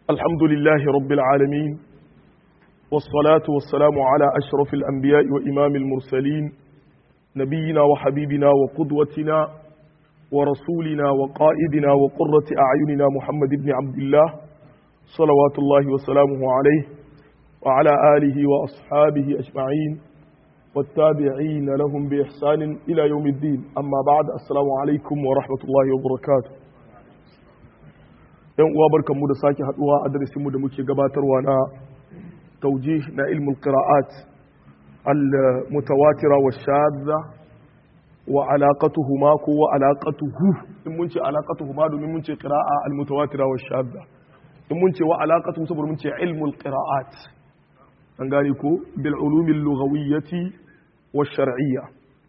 الحمد لله رب العالمين والصلاة والسلام على أشرف الأنبياء وإمام المرسلين نبينا وحبيبنا وقدوتنا ورسولنا وقائدنا وقرة أعيننا محمد بن عبد الله صلوات الله وسلامه عليه وعلى آله وأصحابه أجمعين والتابعين لهم بإحسان إلى يوم الدين أما بعد السلام عليكم ورحمة الله وبركاته yan uwa barkanmu da sake haduwa a darasinmu da muke gabatarwa na taujih na ilmul qira'at al-mutawatira wa shadda wa alaqatuhuma ko wa alaqatuhu in mun ce alaqatuhuma domin mun ce qira'a al-mutawatira wa shadda in mun ce wa alaqatuhu saboda mun ce ilmul qira'at an gane ko bil ulumil lughawiyyati wa shar'iyya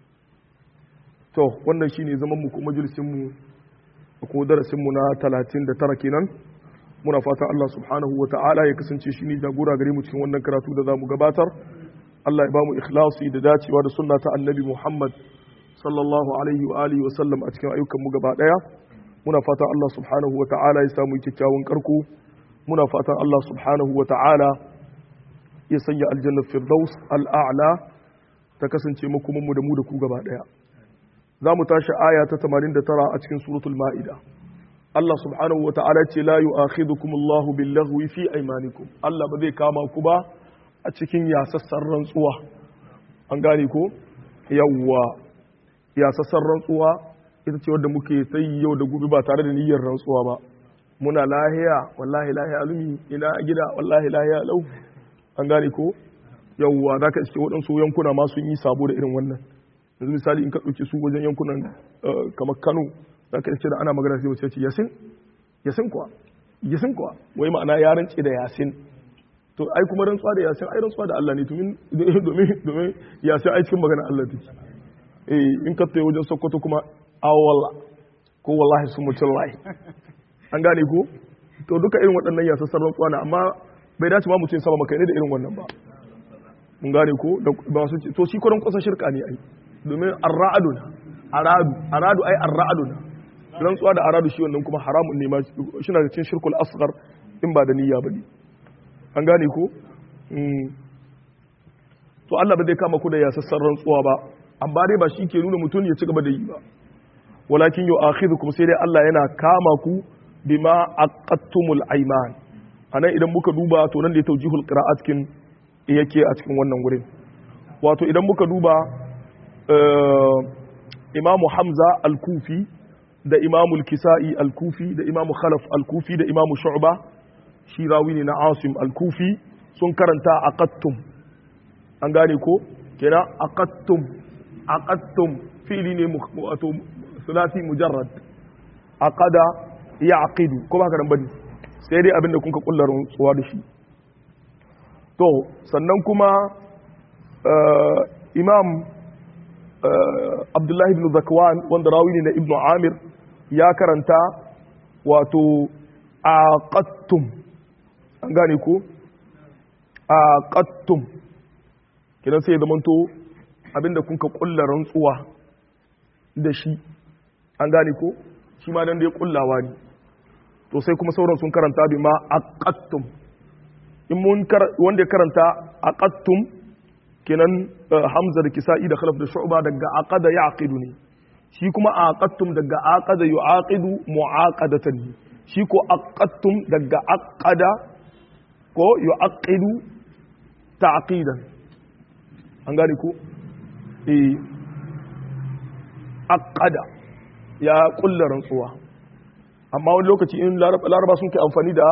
to wannan shine zaman mu ko majalisin mu ko darasinmu na 39 kenan muna fatan Allah subhanahu wa ta'ala ya kasance shi ne jagora gare mu cikin wannan karatu da za mu gabatar Allah ya ba mu ikhlasi da dacewa da sunna ta annabi Muhammad sallallahu alaihi wa alihi wa sallam a cikin ayyukan mu gaba daya muna fatan Allah subhanahu wa ta'ala ya samu kyakkyawan karko muna fatan Allah subhanahu wa ta'ala ya sanya aljanna firdaus al'a'la ta kasance makoman mu da mu da ku gaba daya za mu tashi aya ta 89 a cikin suratul ma'ida Allah subhanahu wa ta'ala ce la yu'akhidhukum Allahu bil-laghwi fi aymanikum Allah ba zai kama ku ba a cikin yasassan rantsuwa an gane ko yawwa yasassan rantsuwa ita ce wadda muke sai yau da gobe ba tare da niyyar rantsuwa ba muna lahiya wallahi lahiya alumi ina gida wallahi lahiya lau an gane ko yawwa zaka iske waɗansu yankuna ma sun yi sabo da irin wannan yanzu misali in ka ɗauki su wajen yankunan kamar kano za ka ce da ana magana sai wasu ce yasin yasin kuwa yasin kuwa wai ma'ana ya rance da yasin to ai kuma rantsuwa da yasin ai rantsuwa da Allah ne domin domin yasin ai cikin magana Allah take eh in ka tayi wajen Sokoto kuma awalla ko wallahi sun mutum lahi an gane ko to duka irin waɗannan yasassan rantsuwa na amma bai dace ma mutum sama maka ne da irin wannan ba mun gane ko ba su to shi kuran kusan shirka ne ai domin arra'adu na aradu aradu ai arra'adu na rantsuwa da aradu shi wannan kuma haramun ne ma shi na cikin shirkul asghar in ba da niyya bane an gane ko to Allah ba zai kama ku da yasassan rantsuwa ba amma dai ba shi ke nuna mutum ya ci gaba da yi ba walakin yu'akhidhukum sai dai Allah yana kama ku bima aqattumul ayman anan idan muka duba to nan da ya tawjihul qira'at kin yake a cikin wannan wurin wato idan muka duba imamu hamza al-kufi da imamu kisa'i al-kufi da imamu khalaf al-kufi da imamu shu'ba shi rawi ne na asim al-kufi sun karanta aqattum an gane ko kenan aqattum aqattum fi'li ne wato sulasi mujarrad aqada ya'qidu ko ba ka dan bane sai dai abinda kun ka kullarin tsuwa da shi to sannan kuma imam abdullahi ibn zakwan wanda rawi ne na ibn amir ya karanta wato aqattum an gane ko aqattum kidan sai da manto abinda kun ka kulla rantsuwa da shi an gane ko shi ma dan dai kullawa ne to sai kuma sauran sun karanta bi ma aqattum in mun wanda ya karanta aqattum kenan hamza da kisa'i da khalaf da shu'ba daga aqada yaqidu ne shi kuma aqattum daga aqada yu'aqidu mu'aqadatan shi ko aqattum daga aqada ko yu'aqidu ta'qidan an gane ko eh aqada ya kulla rantsuwa amma wani lokaci in laraba sun kai amfani da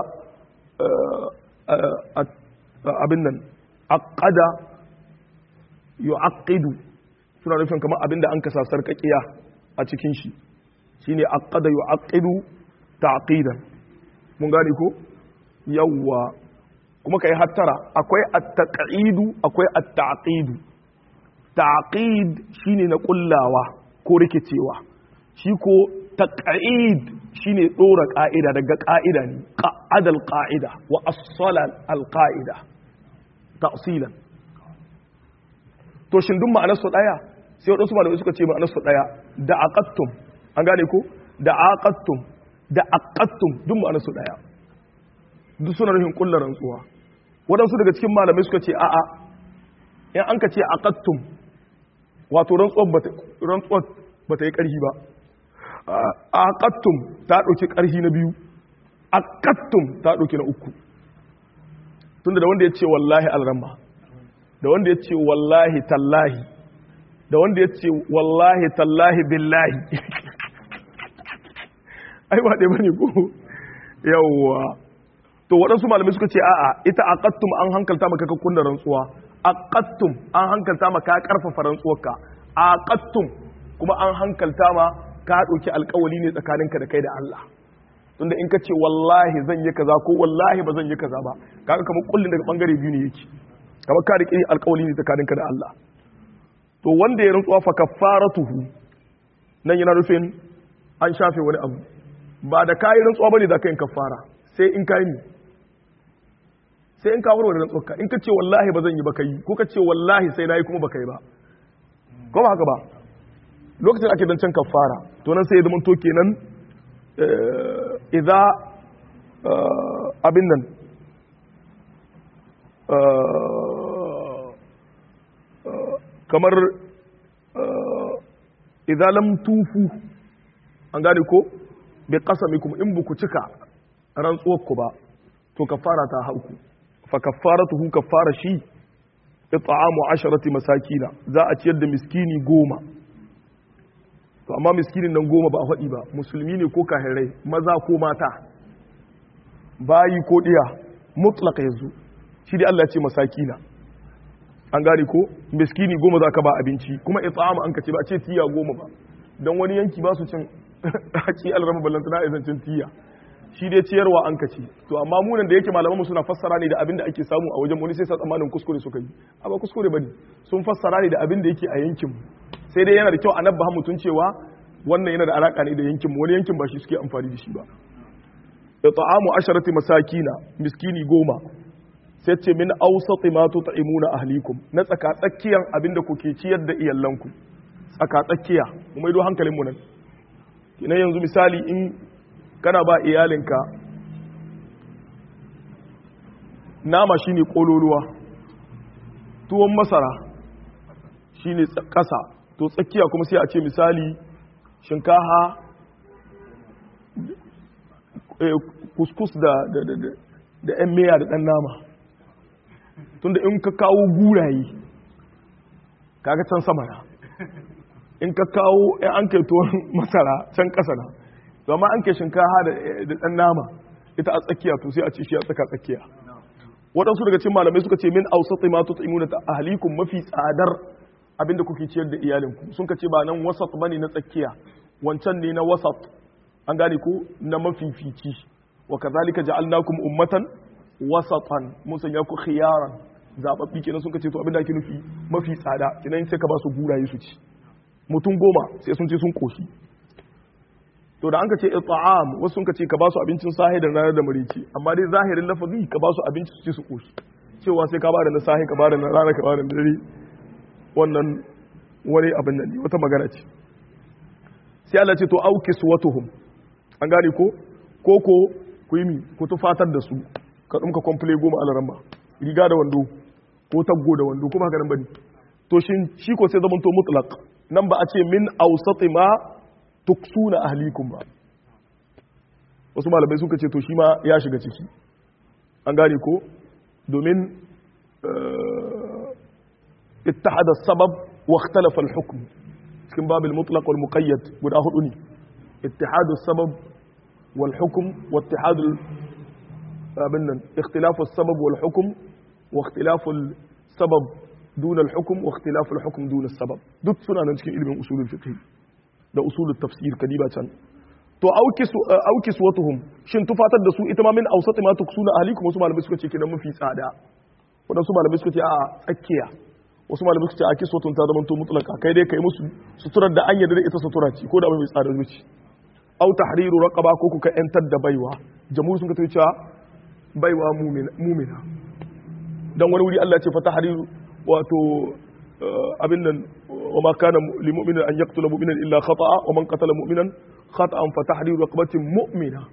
abin nan aqada yu'aqqidu suna nufin kamar abinda an kasa sarkakiya a cikin shi shine aqada yu'aqqidu ta'qidan mun gane ko yawwa kuma kai hattara akwai at-taq'idu akwai at-ta'qidu ta'qid shine na kullawa ko rikicewa shi ko taq'id shine dora ka'ida daga ka'ida ne qa'adal qa'ida wa as-sala al-qa'ida ta'silan to shin duk ma'anar su daya sai wadansu malamai suka ce ma'anar su daya da aqattum an gane ko da aqattum da aqattum duk ma'anar su daya duk suna nufin kullar rantsuwa waɗansu daga cikin malamai suka ce a'a in an ka ce aqattum wato rantsuwar ba ta yi ƙarfi ba aqattum ta ɗauki ƙarfi na biyu aqattum ta ɗauki na uku tunda da wanda ya ce wallahi alramma da wanda ya ce wallahi tallahi da wanda ya ce wallahi tallahi billahi ai ba ɗaya bane ko yawwa to waɗansu malamai suka ce a'a ita aqattum an hankalta maka ka kunna rantsuwa aqattum an hankalta maka ka karfafa rantsuwarka aqattum kuma an hankalta ma ka ɗauki alƙawali ne tsakaninka da kai da Allah tunda in ka ce wallahi zan yi kaza ko wallahi ba zan yi kaza ba kaga kamar kullun daga bangare biyu ne yake kamar ka riƙe alƙawali ne tsakaninka da Allah to wanda ya rantsuwa fa kaffaratuhu nan yana nufin an shafe wani abu ba da kayi rantsuwa bane da kayin kaffara sai in kayi ne sai in ka warware rantsuwarka in ka ce wallahi ba zan yi ba kai ko ka ce wallahi sai nayi kuma ba kai ba ko ba haka ba lokacin ake dan can kaffara to nan sai ya zama to kenan idza abin nan kamar idza lam tufu an gane ko bi qasamikum in buku cika rantsuwar ku ba to kafara ta hauku fa kafaratuhu kafara shi it'amu asharati masakina za a ciyar da miskini goma to amma miskinin nan goma ba a faɗi ba musulmi ne ko kahirai maza ko mata bayi ko ɗiya mutlaka yanzu shi dai Allah ya ce masakina an gane ko miskini goma za ka ba abinci kuma it'amu an kace ba a ce tiya goma ba don wani yanki ba su cin haƙi alrama ballantana a zancin tiya shi dai ciyarwa an kace to amma munan da yake malaman mu suna fassara ne da abin da ake samu a wajen wani sai sa tsammanin kuskure suka yi a ba kuskure bane sun fassara ne da abin da yake a yankin mu sai dai yana da kyau a nabba mutun cewa wannan yana da alaka ne da yankin mu wani yankin ba shi suke amfani da shi ba it'amu asharati masakina miskini goma sai ce min awsati ma tut'imuna ahlikum na tsaka tsakiyan abinda kuke ciyar da iyalanku tsaka tsakiya mu maido hankalin mu nan kina yanzu misali in kana ba iyalinka nama shine kololuwa tuwon masara shine ƙasa to tsakiya kuma sai a ce misali shinkaha kuskus da da yan meya da ɗan nama tunda in ka kawo guraye kaga can sama na in ka kawo yan an kai tuwon masara can ƙasa na zama an kai shinkaha da ɗan nama ita a tsakiya to sai a ce shi a tsaka tsakiya waɗansu daga cikin malamai suka ce min ausati ma tut'imuna ta ahlikum mafi tsadar abinda kuke ciyar da iyalinku sun ka ce ba nan wasat bane na tsakiya wancan ne na wasat an gane ko na mafifici wa kazalika ja'alnakum ummatan wasatan mun sanya ku khiyaran zababbi kenan sun ka ce to abinda ake nufi mafi tsada kenan sai ka ba su guraye su ci mutum goma sai sun ce sun koshi to da an ka ce it'am wasu sun ka ce ka ba su abincin sahi da ranar da marici amma dai zahirin lafazi ka ba su abinci su ci su koshi cewa sai ka ba da na sahi ka ba da na rana ka ba da na dare wannan wani abin nan ne wata magana ce sai Allah ce to auki suwatuhum an gane ko ko ko ku yi mi ku tufatar da su ka dumka komple goma alaran ba riga da wando ko taggo da wando kuma haka nan bane to shin shi ko sai zaman to mutlaq nan ba a ce min awsati ma tuksuna ahlikum ba wasu malamai suka ce to shi ma ya shiga ciki an gane ko domin اتحد السبب واختلف الحكم cikin babil mutlaq wal muqayyad guda hudu ne ittihadu sabab wal hukm wa ittihadu abin nan ikhtilafu sabab wal hukm wa ikhtilafu sabab dun al hukm wa ikhtilafu al hukm dun al sabab duk suna nan cikin ilimin usulul fiqh da usulul tafsir kadiba can to aukisu aukiswatuhum shin tufatar da su ita ma min awsati ma tuksuna ahlikum wasu malamai suka ce kenan mafi tsada wadansu malamai suka ce a tsakiya wasu malamai suka ce a kiswatun ta zama to mutlaka kai dai kai musu suturar da an yarda da ita sutura ce ko da mai tsada zuci au tahriru raqaba ko kuka yantar da baiwa jamhur sun ka tafi cewa baiwa mumina dan wani wuri Allah ya ce fa tahriru wato abin nan wa ma kana lil mu'minin an yaqtula mu'minan illa khata'a wa man qatala mu'minan khata'an fa tahriru raqabatin mu'mina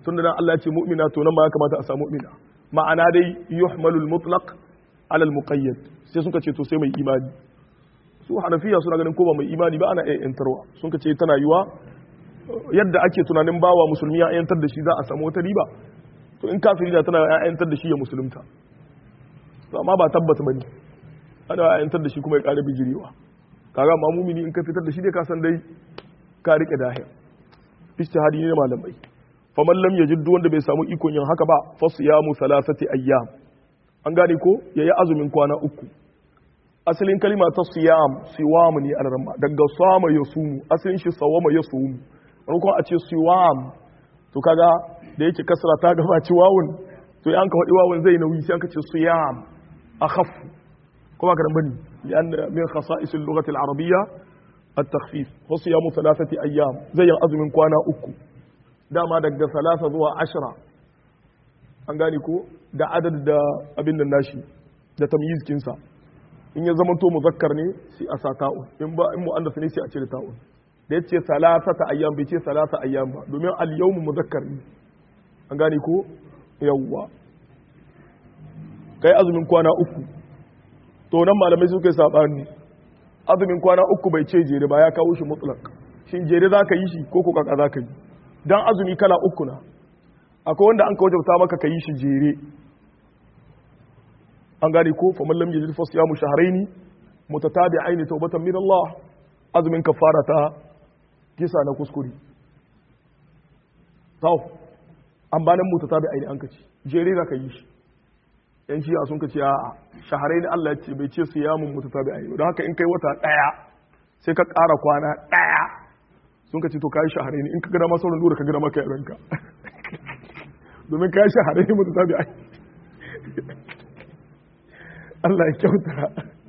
tunda dan Allah ya ce mu'mina to nan ma ya kamata a samu mu'mina ma'ana dai yuhmalul mutlaq ala al-muqayyad sai suka ce to sai mai imani su hanafiya suna ganin ko ba mai imani ba ana iya yantarwa sun ka ce tana yiwa yadda ake tunanin bawa musulmi ya yantar da shi za a samu wata riba to in kafiri da tana ya yantar da shi ya musulunta to amma ba tabbata bane ana ya yantar da shi kuma ya ƙara bijirewa kaga ma mumini in ka fitar da shi dai ka san dai ka rike dahir ijtihadi ne malamai faman lam yajid wanda bai samu ikon yin haka ba fa siyamu thalathati ayyam an gane ko yayi azumin kwana uku asalin kalima ta siyam siwam ne alarma daga sama ya sumu asalin shi sawama ya sumu rukun a ce siwam to kaga da yake kasra ta gabaci wawun to ya an ka faɗi wawun zai nauyi sai an ka ce siyam akhaf kuma ka dan bane lian min khasa'is al-lughah al-arabiyya at-takhfif wa siyamu thalathati ayyam zai yin azumin kwana uku dama daga salasa zuwa ashira an gane ko da adad da abin da nashi da tamyiz kinsa in ya zama to muzakkar ne sai a sa ta'un in ba in mu'annas ne sai a cire ta'un da yace salasata ayyam bai ce salasa ayyam ba domin al yawmu muzakkar ne an gane ko yawwa kai azumin kwana uku to nan malamai suka yi sabani azumin kwana uku bai ce jere ba ya kawo shi mutlaq shin jere zaka yi shi ko ko kaka zaka yi dan azumi kala uku na akwai wanda an ka wajabta maka ka yi shi jere an gane ko fa man lam yajid fa siyamu shahrayn mutatabi'ain tawbatan min Allah azumin kafara ta kisa na kuskure taw an banan mutatabi'ain an kace jere za ka yi shi yan shi'a sun kace a shahrayn Allah ya ce bai ce siyamun mutatabi'ain don haka in kai wata daya sai ka ƙara kwana daya sun ka ce to kayi shahare ne in ka gada masu lura ka gada maka yaranka domin kayi shahare ne mutu tabi ai Allah ya kyauta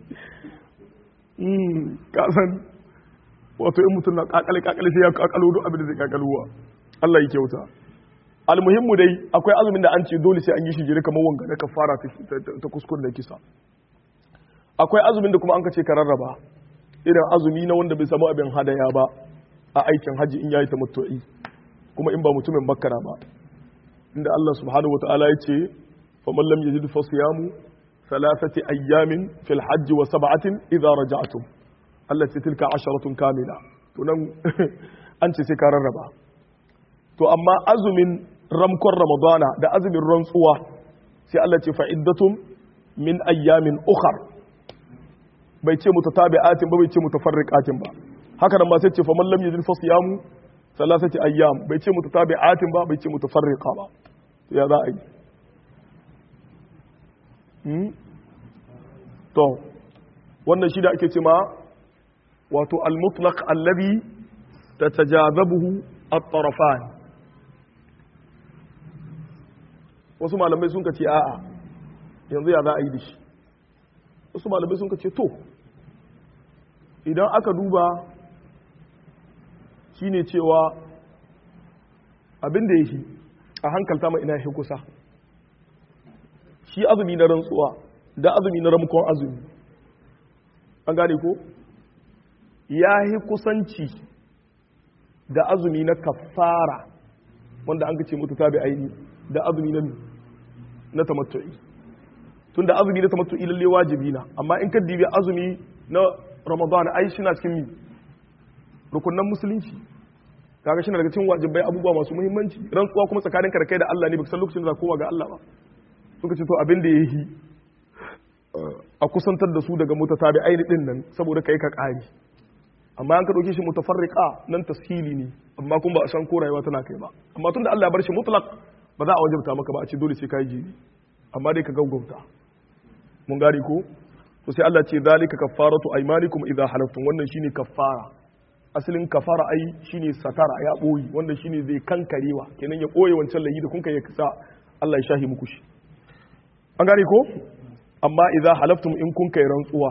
kasan wato in mutum na kakale kakale sai ya kakalo duk abin da zai kakaluwa Allah ya kyauta almuhimmu dai akwai azumin da an ce dole sai an yi shi jere kamar wanga na kafara ta kuskure da kisa akwai azumin da kuma an ka ce ka rarraba irin azumi na wanda bai samu abin hadaya ba a aikin haji in yayi tamattu'i kuma in ba mutumin bakkara ba inda Allah subhanahu wataala ya ce faman lam yajid fa siyamu thalathati ayyamin fil hajj wa sab'atin idza raja'tum Allah ce tilka asharatun kamila to nan an ce sai ka rarraba to amma azumin ramkon ramadana da azumin rantsuwa sai Allah ce fa'iddatum min ayyamin ukhar bai ce mutatabi'atin ba bai ce mutafarriqatin ba haka nan ma sai ce fa man lam yajid fa siyamu salasati ayyam bai ce mutatabi'atin ba bai ce mutafarriqa ba to ya za a yi hmm? to wannan shi da ake ce ma wato al-mutlaq alladhi tatajazabuhu at-tarafan wasu malamai sun ce a'a yanzu ya za a yi da shi wasu malamai sun ce to idan aka duba shine cewa abin da yake a hankalta ma ina shi kusa shi azumi na rantsuwa da azumi na ramkon azumi an gane ko ya yi kusanci da azumi na kafara wanda an ce mutu tabi aini da azumi na na tamattu'i tun da azumi na tamattu'i lalle wajibi na amma in ka dibi azumi na ramadan ai shi na cikin mi rukunan musulunci kaga shi na daga cikin wajibai abubuwa masu muhimmanci rantsuwa kuma tsakanin ka da kai da Allah ne baka san lokacin da za koma ga Allah ba suka ce to abin da yayi a kusantar da su daga mutatabi aini din nan saboda kai ka kare amma an ka dauke shi mutafarriqa nan tashili ne amma kuma ba a san ko rayuwa tana kai ba amma tunda Allah ya bar shi mutlaq ba za a wajabta maka ba a ce dole sai kai jiri amma dai ka gaugauta mun gari ko to sai Allah ce zalika kaffaratu aymanikum idza halaftum wannan shine kaffara asalin kafara ai shine satara ya boyi wanda shine zai kankarewa kenan ya boye wancan layi da kun kai ya kasa Allah ya shahi muku shi an gane ko amma idza halaftum in kun kai rantsuwa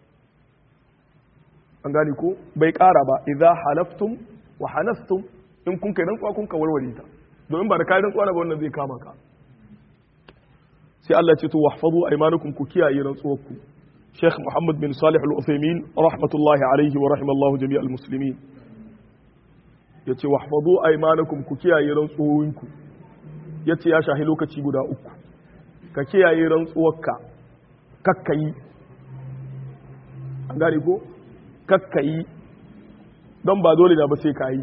an gane ko bai kara ba idza halaftum wa hanastum in kun kai rantsuwa kun ka warware ta domin ba da kai rantsuwa ba wannan zai kama ka sai Allah ya ce to wahfazu aymanukum ku kiyaye rantsuwarku Sheikh Muhammad bin Salih Al-Uthaymeen rahmatullahi alaihi wa rahimallahu jami'al muslimin yace wahfazu aymanakum ku kiyaye rantsuwoyinku yace ya shahi lokaci guda uku ka kiyaye rantsuwarka kakkayi an gane ko kakkayi don ba dole da ba sai kayi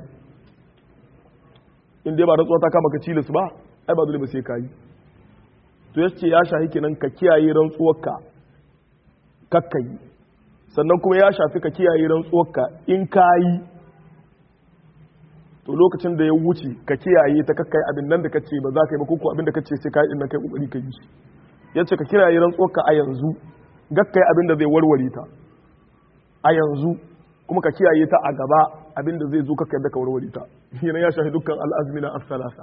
in dai ba rantsuwa ta kama ka cilis ba ai ba dole ba sai kayi to yace ya shahi kenan ka kiyaye rantsuwarka kakkayi sannan kuma ya shafi ka kiyaye rantsuwarka in kayi to lokacin da ya wuce ka kiyaye ta kakkai abin nan da kace ba za ka yi ba ko abin da kace sai kai din nan kai kokari ka yi shi yace ka kiyaye rantsuwarka a yanzu gakkai abin da zai warware ta a yanzu kuma ka kiyaye ta a gaba abin da zai zo kakkai da ka warware ta yana ya shafi dukkan al'azmina as-salasa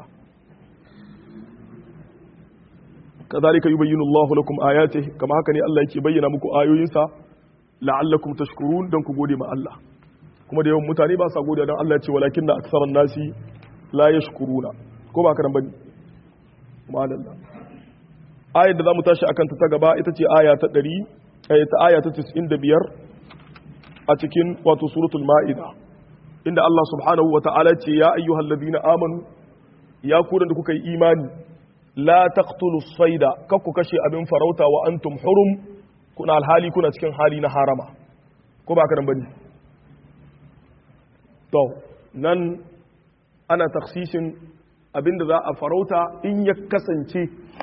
kadhalika yubayyinu Allahu lakum ayatihi kama haka ne Allah yake bayyana muku ayoyinsa la'allakum tashkurun dan ku gode ma Allah kuma da yawan mutane ba sa godiya don Allah ya ce walakin da aksaran nasi la yashkuruna ko ba ka nan bane madalla ayar da zamu tashi akan ta gaba ita ce aya ta 100 ta aya ta 95 a cikin wato suratul maida inda Allah subhanahu wa ta'ala ce ya ayyuhal ladina amanu ya ku da kuka yi imani la taqtulu sayda kakku kashe abin farauta wa antum hurum kuna alhali kuna cikin hali na harama ko ba ka nan bane to nan ana taksisin abinda za a farauta in ya kasance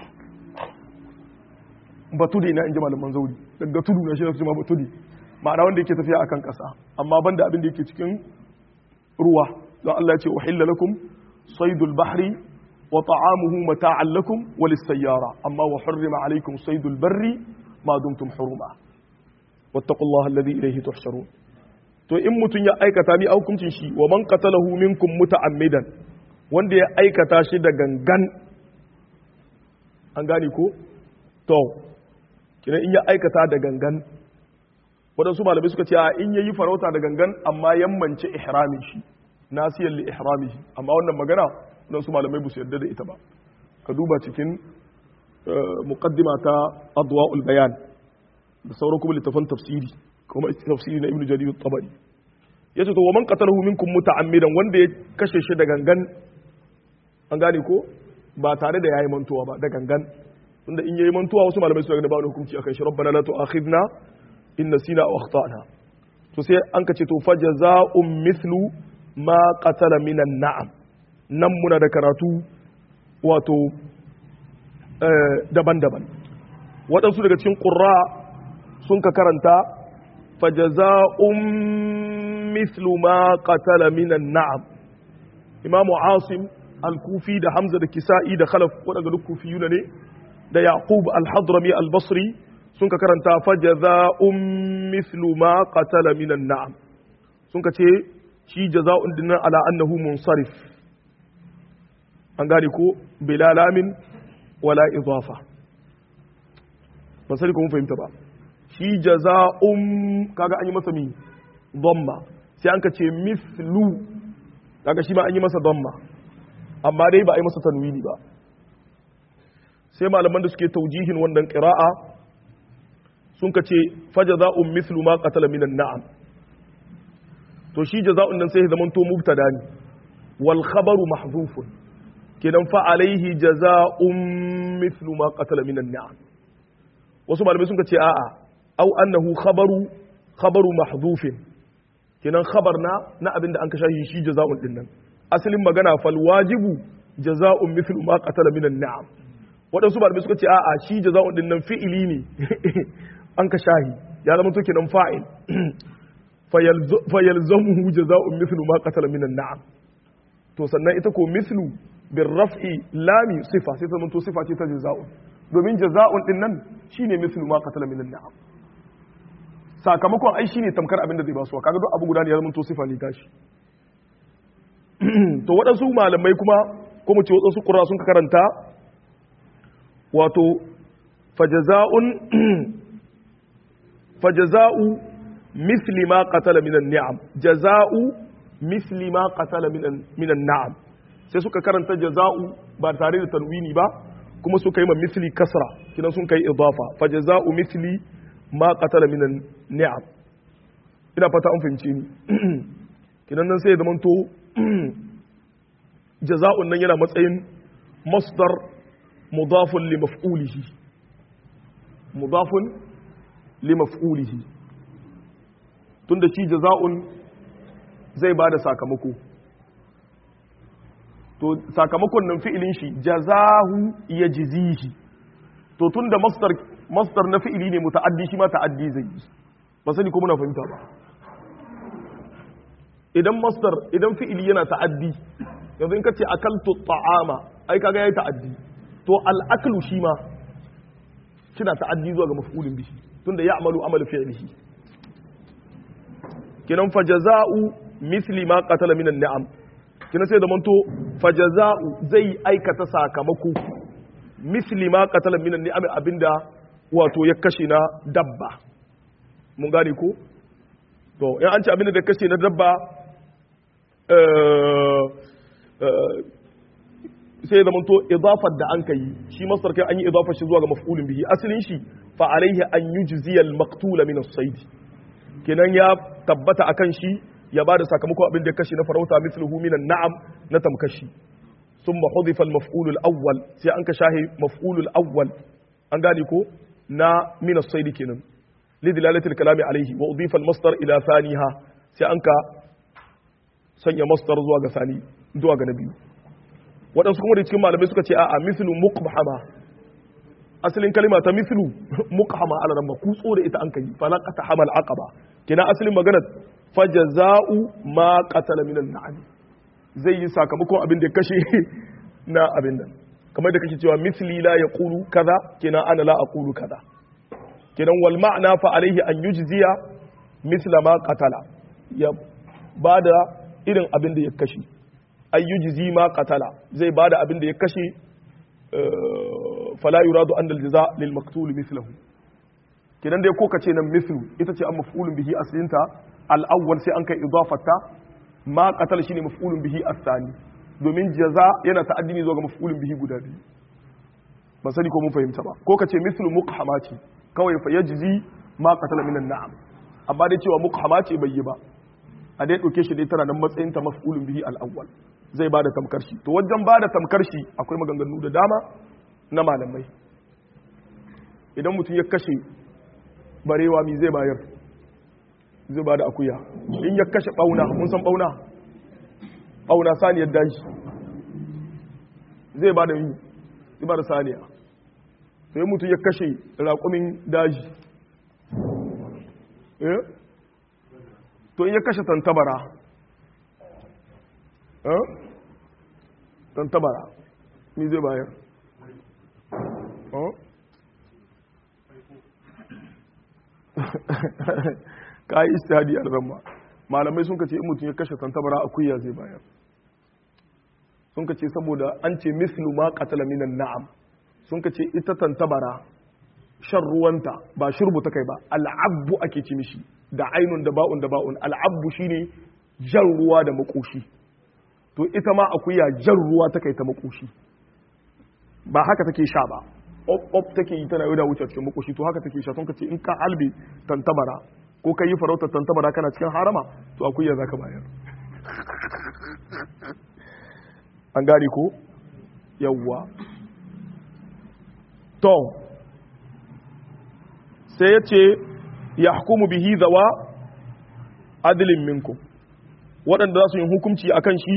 batudi na inji malaman zauri daga tudu na shi na ma batudi ma'ana wanda yake tafiya akan kasa amma banda abinda yake cikin ruwa don Allah ya ce uhilla lakum saydul bahri wa ta'amuhu mata'an lakum wa lis-sayyara amma wa hurrima alaykum saydul barri ma dumtum huruma wattaqullaha alladhi ilayhi tuhsharun to in mutum ya aikata mi hukuncin shi wa man qatalahu minkum muta'ammidan wanda ya aikata shi da gangan an gane ko to kina in ya aikata da gangan waɗansu malamai suka ce a in yayi farauta da gangan amma yammance ihramin shi nasiyan li ihramihi amma wannan magana waɗansu malamai ba su yarda da ita ba ka duba cikin muqaddima ta adwa'ul bayan da sauran kuma littafan tafsiri kuma tafsiri na ibnu jarir at-tabari yace to wa man qatalahu minkum muta'ammidan wanda ya kashe shi da gangan an gane ko ba tare da yayi mantuwa ba da gangan tunda in yayi mantuwa wasu malamai su ga ba wani hukunci akan shi rabbana la tu'akhidna in nasina aw akhtana to sai an kace to fajaza'un mithlu ma qatala minan na'am nan muna da karatu wato daban-daban waɗansu daga cikin ƙurra sun ka karanta fajaza'un mislu ma qatala minan na'am imamu asim al-kufi da hamza da kisa'i da khalaf waɗanda duk kufiyuna ne da yaqub al-hadrami al-basri sun ka karanta fajaza'un mislu ma qatala minan na'am sun ka ce shi jaza'un dinnan ala annahu munsarif an gane ko bila lamin wala idafa ban sani ko mun fahimta ba shi jaza'un kaga an yi masa mi dhamma sai an ka ce mislu kaga shi ma an yi masa dhamma amma dai ba a yi masa tanwini ba sai malaman da suke taujihin wannan qira'a sun ka ce fajaza'un mislu ma qatala minan na'am to shi jaza'un nan sai ya zamanto mubtada ne wal khabaru mahdhufun kenan fa alaihi jaza'un mithlu ma qatala minan ni'am wasu malamai sun ce a'a au annahu khabaru khabaru mahdhufin kenan khabar na na abinda an kasha shi jaza'un din nan asalin magana fal wajibu jaza'un mithlu ma qatala minan ni'am wadansu malamai suka ce a'a shi jaza'un din nan fi'ili ne an kashahi ya zama to kenan fa'il fayalzamuhu jaza'un mithlu ma qatala minan ni'am to sannan ita ko mithlu birraf'i lami sifa sai zama to sifa ce ta jaza'un domin jaza'un din nan shine mislu ma qatala min an'am sakamakon ai shine tamkar abin da zai ba su kaga duk abu guda ne ya zama to sifa ne tashi to waɗansu malamai kuma ko mu ce waɗansu qurra sun karanta wato fajaza'un fajaza'u misli ma qatala min an'am jaza'u misli ma qatala min an'am sai suka karanta jaza'u ba tare da tanwini ba kuma suka yi ma misli kasra kinan sun kai idafa fa jaza'u misli ma qatala minan ni'am ina fata an fahimce ni kinan nan sai ya zamanto jaza'un nan yana matsayin masdar mudafun li maf'ulihi mudafun li maf'ulihi tunda shi jaza'un zai bada sakamako to sakamakon nan fi'ilin shi jazahu yajzihi to tunda masdar masdar na fi'ili ne muta'addi shi ma ta'addi zai yi ba sani ko muna fahimta ba idan masdar idan fi'ili yana ta'addi yanzu in kace akaltu ta'ama ai kaga yayi ta'addi to al-aklu shi ma kina ta'addi zuwa ga maf'ulin bihi tunda ya'malu amalu fi'lihi kinan fajaza'u misli ma qatala minan ni'am kina sai da manto fajaza'u zai aikata sakamako misli ma qatala minan ni'am abinda wato ya kashe na dabba mun gane ko to in an ce abinda da kashe na dabba sai da manto idafar da an kai shi masar kai an yi idafar shi zuwa ga maf'ulin bihi asalin shi fa alaihi an yujziya al-maqtula min as-sayd kenan ya tabbata akan shi ya bada sakamakon abin da kashi na farauta mithluhu min an-na'am na tamkashi thumma hudifa al-maf'ul al-awwal sai an ka shahi maf'ul al-awwal an gane ko na min as-sayd kenan lidilalati al-kalami alaihi wa udifa al-masdar ila thaniha sai an ka sanya masdar zuwa ga sani zuwa ga nabi waɗansu kuma da cikin malamai suka ce a'a mithlu muqhama asalin kalima ta mithlu muqhama ala ramma kutso da ita an kai falaqata hamal aqaba kina asalin maganar fajaza'u ma qatala minan na'am zai yi sakamakon abin da ya kashe na abin nan kamar da kake cewa mithli la yaqulu kaza kina ana la aqulu kaza kinan wal ma'na fa alaihi an yujziya mithla ma qatala ya bada irin abin da ya kashe ayyujzi ma qatala zai bada abin da ya kashe fala yuradu an aljaza lil maqtul mithluhu kidan dai ko kace nan mithlu ita ce an maf'ulun bihi aslinta al awwal sai an kai idafata ma qatala shine maf'ulun bihi athani domin jaza yana ta'addini zuwa ga maf'ulun bihi guda biyu ba sani ko mun fahimta ba ko kace mithlu muqhamati kawai fa yajzi ma qatala minan na'am amma dai cewa muqhamati bai yi ba a dai ɗauke shi dai tana nan matsayin ta maf'ulun bihi al-awwal zai ba da tamkar shi to wajen ba da tamkar shi akwai maganganu da dama na malamai idan mutum ya kashe barewa mi zai bayar zai ba da akuya in ya kashe bauna mun san bauna bauna saniyar daji zai ba da yi zai ba da saniya sai mutum ya kashe raƙumin daji eh to in ya kashe tantabara tantabara mi zai bayar ka yi istihadi a ramma malamai sun kace in mutum ya kashe tantabara akuya zai bayar sun kace saboda an ce mislu ma qatala minan na'am sun kace ita tantabara shan ruwanta ba shurbu ta kai ba al'abbu ake ci mishi da ainun da ba'un da ba'un al'abbu shine jan ruwa da makoshi to ita ma akuya jan ruwa ta kai ta makoshi ba haka take sha ba op take yi tana yauda wuce cikin makoshi to haka take sha sun kace in ka albe tantabara ko ka yi farautar tantabara kana cikin harama to akuya zaka bayar an gane ko yawwa to sai ya ce ya hukumu bihi zawa adilin minkum waɗanda za su yi hukunci a kan shi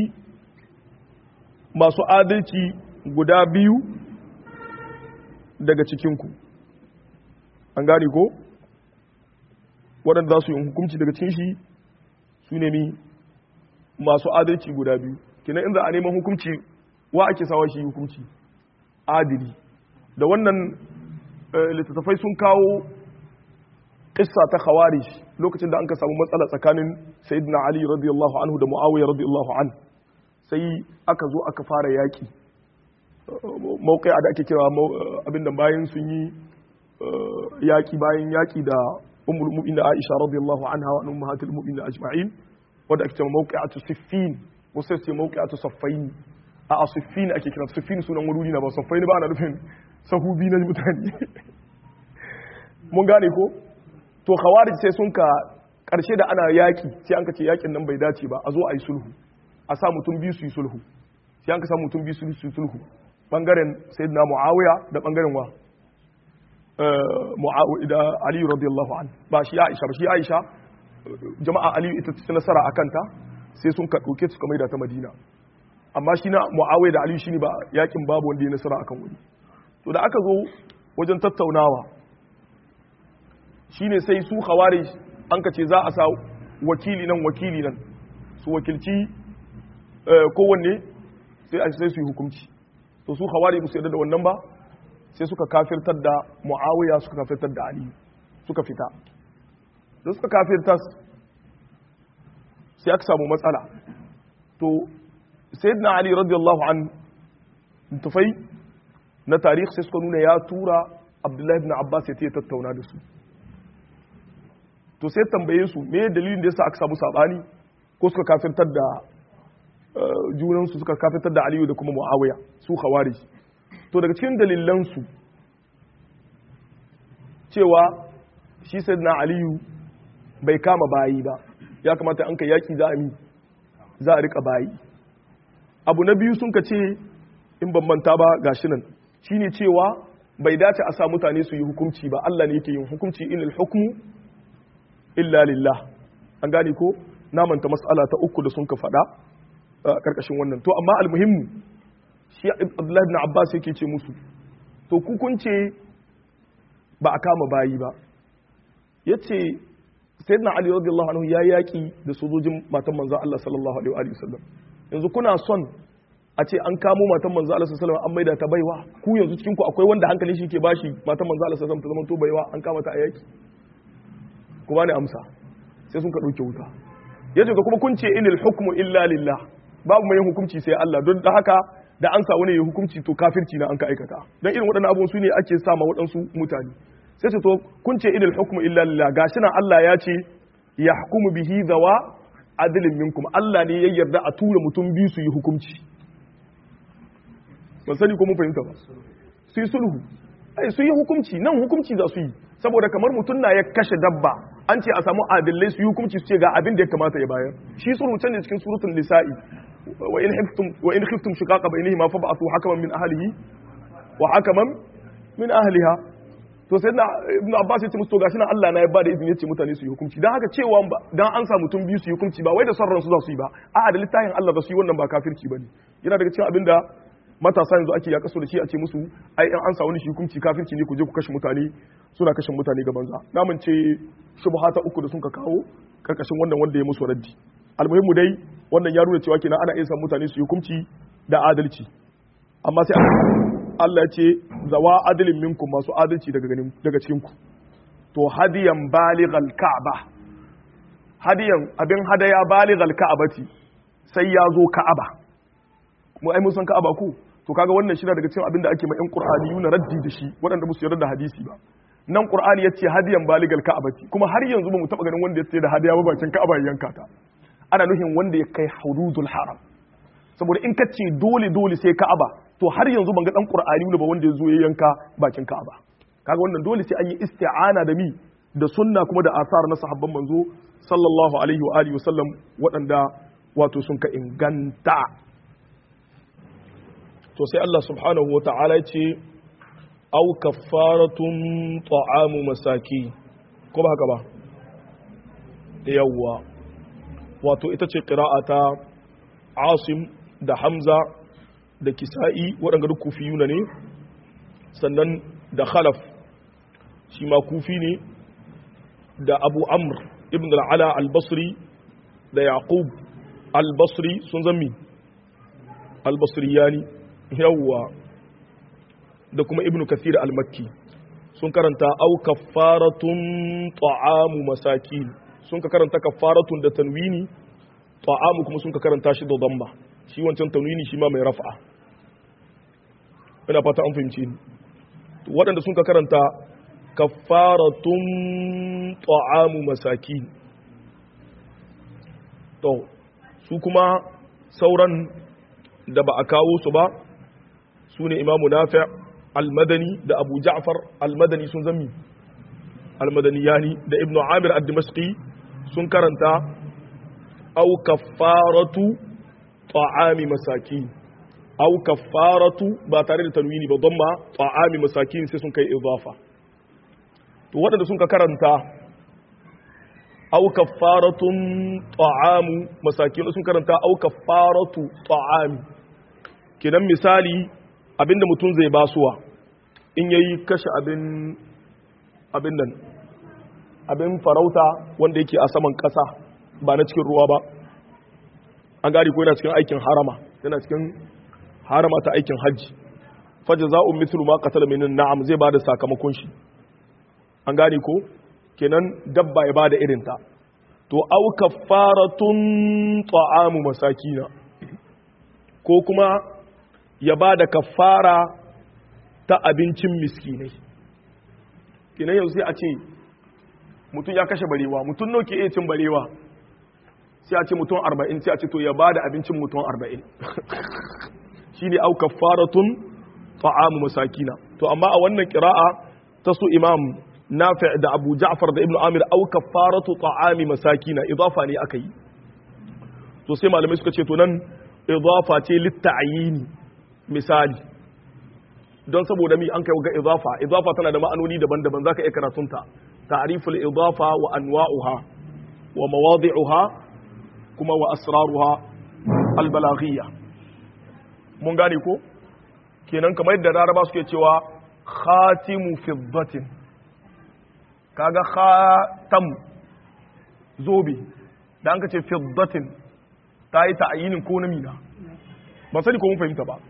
masu adalci guda biyu daga cikinku an gane ko waɗanda za su yi hukunci daga cikin shi su nemi masu adalci guda biyu kina inda a neman hukunci wa ake sawa shi hukunci adili da wannan littattafai sun kawo kissa ta khawarij lokacin da an ka samu matsala tsakanin sayyidina ali radiyallahu anhu da muawiya radiyallahu an sai aka zo aka fara yaki mawqai'a da ake kira abinda bayan sun yi yaki bayan yaki da ummul mu'minin aisha radiyallahu anha wa ummahatul mu'minin ajma'in wanda ake cewa mawqi'atu siffin wasu sai mawqi'atu saffain a asiffin ake kira siffin sunan wuri na ba saffain ba ana nufin sahubi na mutane mun gane ko to khawarij sai sun ka karshe da ana yaki sai an ka ce yakin nan bai dace ba a zo a yi sulhu a sa mutum biyu su yi sulhu sai an ka sa mutum biyu su yi sulhu bangaren sayyidina muawiya da bangaren wa muawiya da ali radiyallahu an ba shi aisha ba shi aisha jama'a ali ita ta nasara akan ta sai sun ka dauke su kamar da ta madina amma shi na muawiya da ali shine ba yakin babu wanda ya nasara akan wani to da aka zo wajen tattaunawa shine sai su khawarij an ka ce za a sa wakili nan wakili nan su wakilci kowanne sai a sai su yi hukunci to su khawarij ba su yarda da wannan ba sai suka kafirtar da muawiya suka kafirtar da ali suka fita da suka kafirta sai aka samu matsala to sayyidina ali radiyallahu an tufai na tarih sai suka nuna ya tura abdullahi ibn abbas ya tattauna da su to sai tambaye su me dalilin da yasa aka samu sabani ko suka kafirtar da junan su suka kafirtar da aliyu da kuma muawiya su khawarij to daga cikin dalilan su cewa shi sayyidina aliyu bai kama bayi ba ya kamata an kai yaki za a mi za a rika bayi abu na biyu sun ka ce in ban manta ba gashi nan shine cewa bai dace a sa mutane su yi hukunci ba Allah ne yake yin hukunci inal hukmu illa lillah an gane ko na manta mas'ala ta uku da sun ka faɗa a karkashin wannan to amma almuhimmu shi Abdullahi ibn Abbas yake ce musu to ku kun ce ba a kama bayi ba yace sayyidina Ali radiyallahu anhu ya yaki da sojojin matan manzon Allah sallallahu alaihi wa sallam yanzu kuna son a ce an kamo matan manzo Allah sallallahu alaihi an maida ta baiwa ku yanzu cikin ku akwai wanda hankali shi ke bashi matan manzo Allah sallallahu alaihi ta zama to baiwa an kama ta a yaki ku bani amsa sai sun ka dauke wuta yace ga kuma kun ce inil hukmu illa lillah babu mai hukunci sai Allah don da haka da an sa wani ya hukunci to kafirci na an ka aikata dan irin waɗannan abubuwan su ne ake sa ma waɗansu mutane sai ce to kun ce inil hukmu illa lillah gashi nan Allah ya ce yahkumu bihi zawa adilin minkum Allah ne ya yarda a tura mutum biyu su yi hukunci ban sani ko mun fahimta ba su yi sulhu ai su yi hukunci nan hukunci za su yi saboda kamar mutum na ya kashe dabba an ce a samu adillai su yi hukunci su ce ga abin da ya kamata ya bayar shi sulhu can ne cikin suratul nisa'i wa in khiftum wa in khiftum shiqaqa bainihima fa ba'athu hakaman min ahlihi wa hakaman min ahliha to sai na ibnu abbas ya ce musu to gashi nan Allah na ya bada izini ya ce mutane su yi hukunci dan haka cewa dan an sa mutum biyu su yi hukunci ba wai da son ransu za su yi ba a'a da littafin Allah za su yi wannan ba kafirci bane yana daga cikin abin da matasa yanzu ake ya kaso da shi a ce musu ai in an sa wani shi hukunci kafirci ne ku je ku kashe mutane suna kashe mutane ga banza namun ce shubha ta uku da sun ka kawo karkashin wannan wanda ya musu raddi almuhimmu dai wannan ya nuna cewa kenan ana iya san mutane su yi hukunci da adalci amma sai Allah ya ce zawa adalin minkum masu adalci daga ganin daga cikin ku to hadiyan balighal ka'ba hadiyan abin hadaya balighal ka'bati sai ya zo ka'aba mu ai mun san ka'aba ku to kaga wannan shi daga cikin abin da ake ma yan qur'ani yuna raddi da shi waɗanda ba su yarda da hadisi ba nan qur'ani yace hadiyan baligal ka'abati kuma har yanzu ba mu taba ganin wanda ya da hadiya ba bakin ka'aba ya yanka ta ana nufin wanda ya kai hududul haram saboda in ka ce dole dole sai ka'aba to har yanzu ban ga dan qur'ani ba wanda ya zo ya yanka bakin ka'aba kaga wannan dole sai an yi isti'ana da mi da sunna kuma da asar na sahabban manzo sallallahu alaihi wa alihi wasallam waɗanda wato sun ka inganta to sai Allah subhanahu wa ta'ala ce au kaffaratun ta'amu masaki ko ba haka ba yawwa wato ita ce ta asim da hamza da kisa'i waɗanda duk kufiyuna ne sannan da khalaf shi ma kufi ne da abu amr ibn al'ala al-basri da yaqub al-basri sun zammi al-basriyani yawwa da kuma ibnu kathir al-makki sun karanta au kaffaratun ta'amu masakin sun ka karanta kaffaratun da tanwini ta'amu kuma sun ka karanta shi da damba shi wancan tanwini shi ma mai raf'a ina fata an fahimci ni waɗanda sun ka karanta kaffaratun ta'amu masakin to su kuma sauran da ba a kawo su ba su ne imamu nafi almadani da abu ja'far almadani sun zami almadaniyani da ibnu amir ad-dimashqi sun karanta au kaffaratu ta'ami masaki au kaffaratu ba tare da tanwini ba don ma ta'ami masakin sai sun kai idafa to waɗanda sun ka karanta au kaffaratun ta'amu masakin sun karanta au kaffaratu ta'ami kenan misali abinda mutum zai basuwa in yayi kashe abin abin nan abin farauta wanda yake a saman ƙasa ba na cikin ruwa ba an gari ko yana cikin aikin harama yana cikin harama ta aikin hajji faja za'un mithlu ma qatala min na'am zai bada sakamakon shi an gane ko kenan dabba ya bada irin ta to au kaffaratun ta'amu masakina ko kuma ya bada kaffara ta abincin miskinai kenan yanzu sai a ce mutum ya kashe barewa mutum nawa ke iya cin barewa sai a ce mutum arba'in sai a ce to ya bada abincin mutum arba'in shine au kaffaratun ta'amu masakina to amma a wannan qira'a ta su imam nafi' da abu ja'far da ibnu amir au kaffaratu ta'ami masakina idafa ne aka yi to sai malamai suka ce to nan idafa ce litta'yini misali don saboda mi an kai ga idafa idafa tana da ma'anoni daban-daban zaka iya karatunta ta'riful idafa wa anwa'uha wa mawadi'uha kuma wa asraruha albalaghiyya mun gane ko kenan kamar yadda laraba suke cewa khatimu fiddatin kaga khatam zobe da an ka ce fiddatin ta yi ta'ayinin ko na mina ba sani ko mun fahimta ba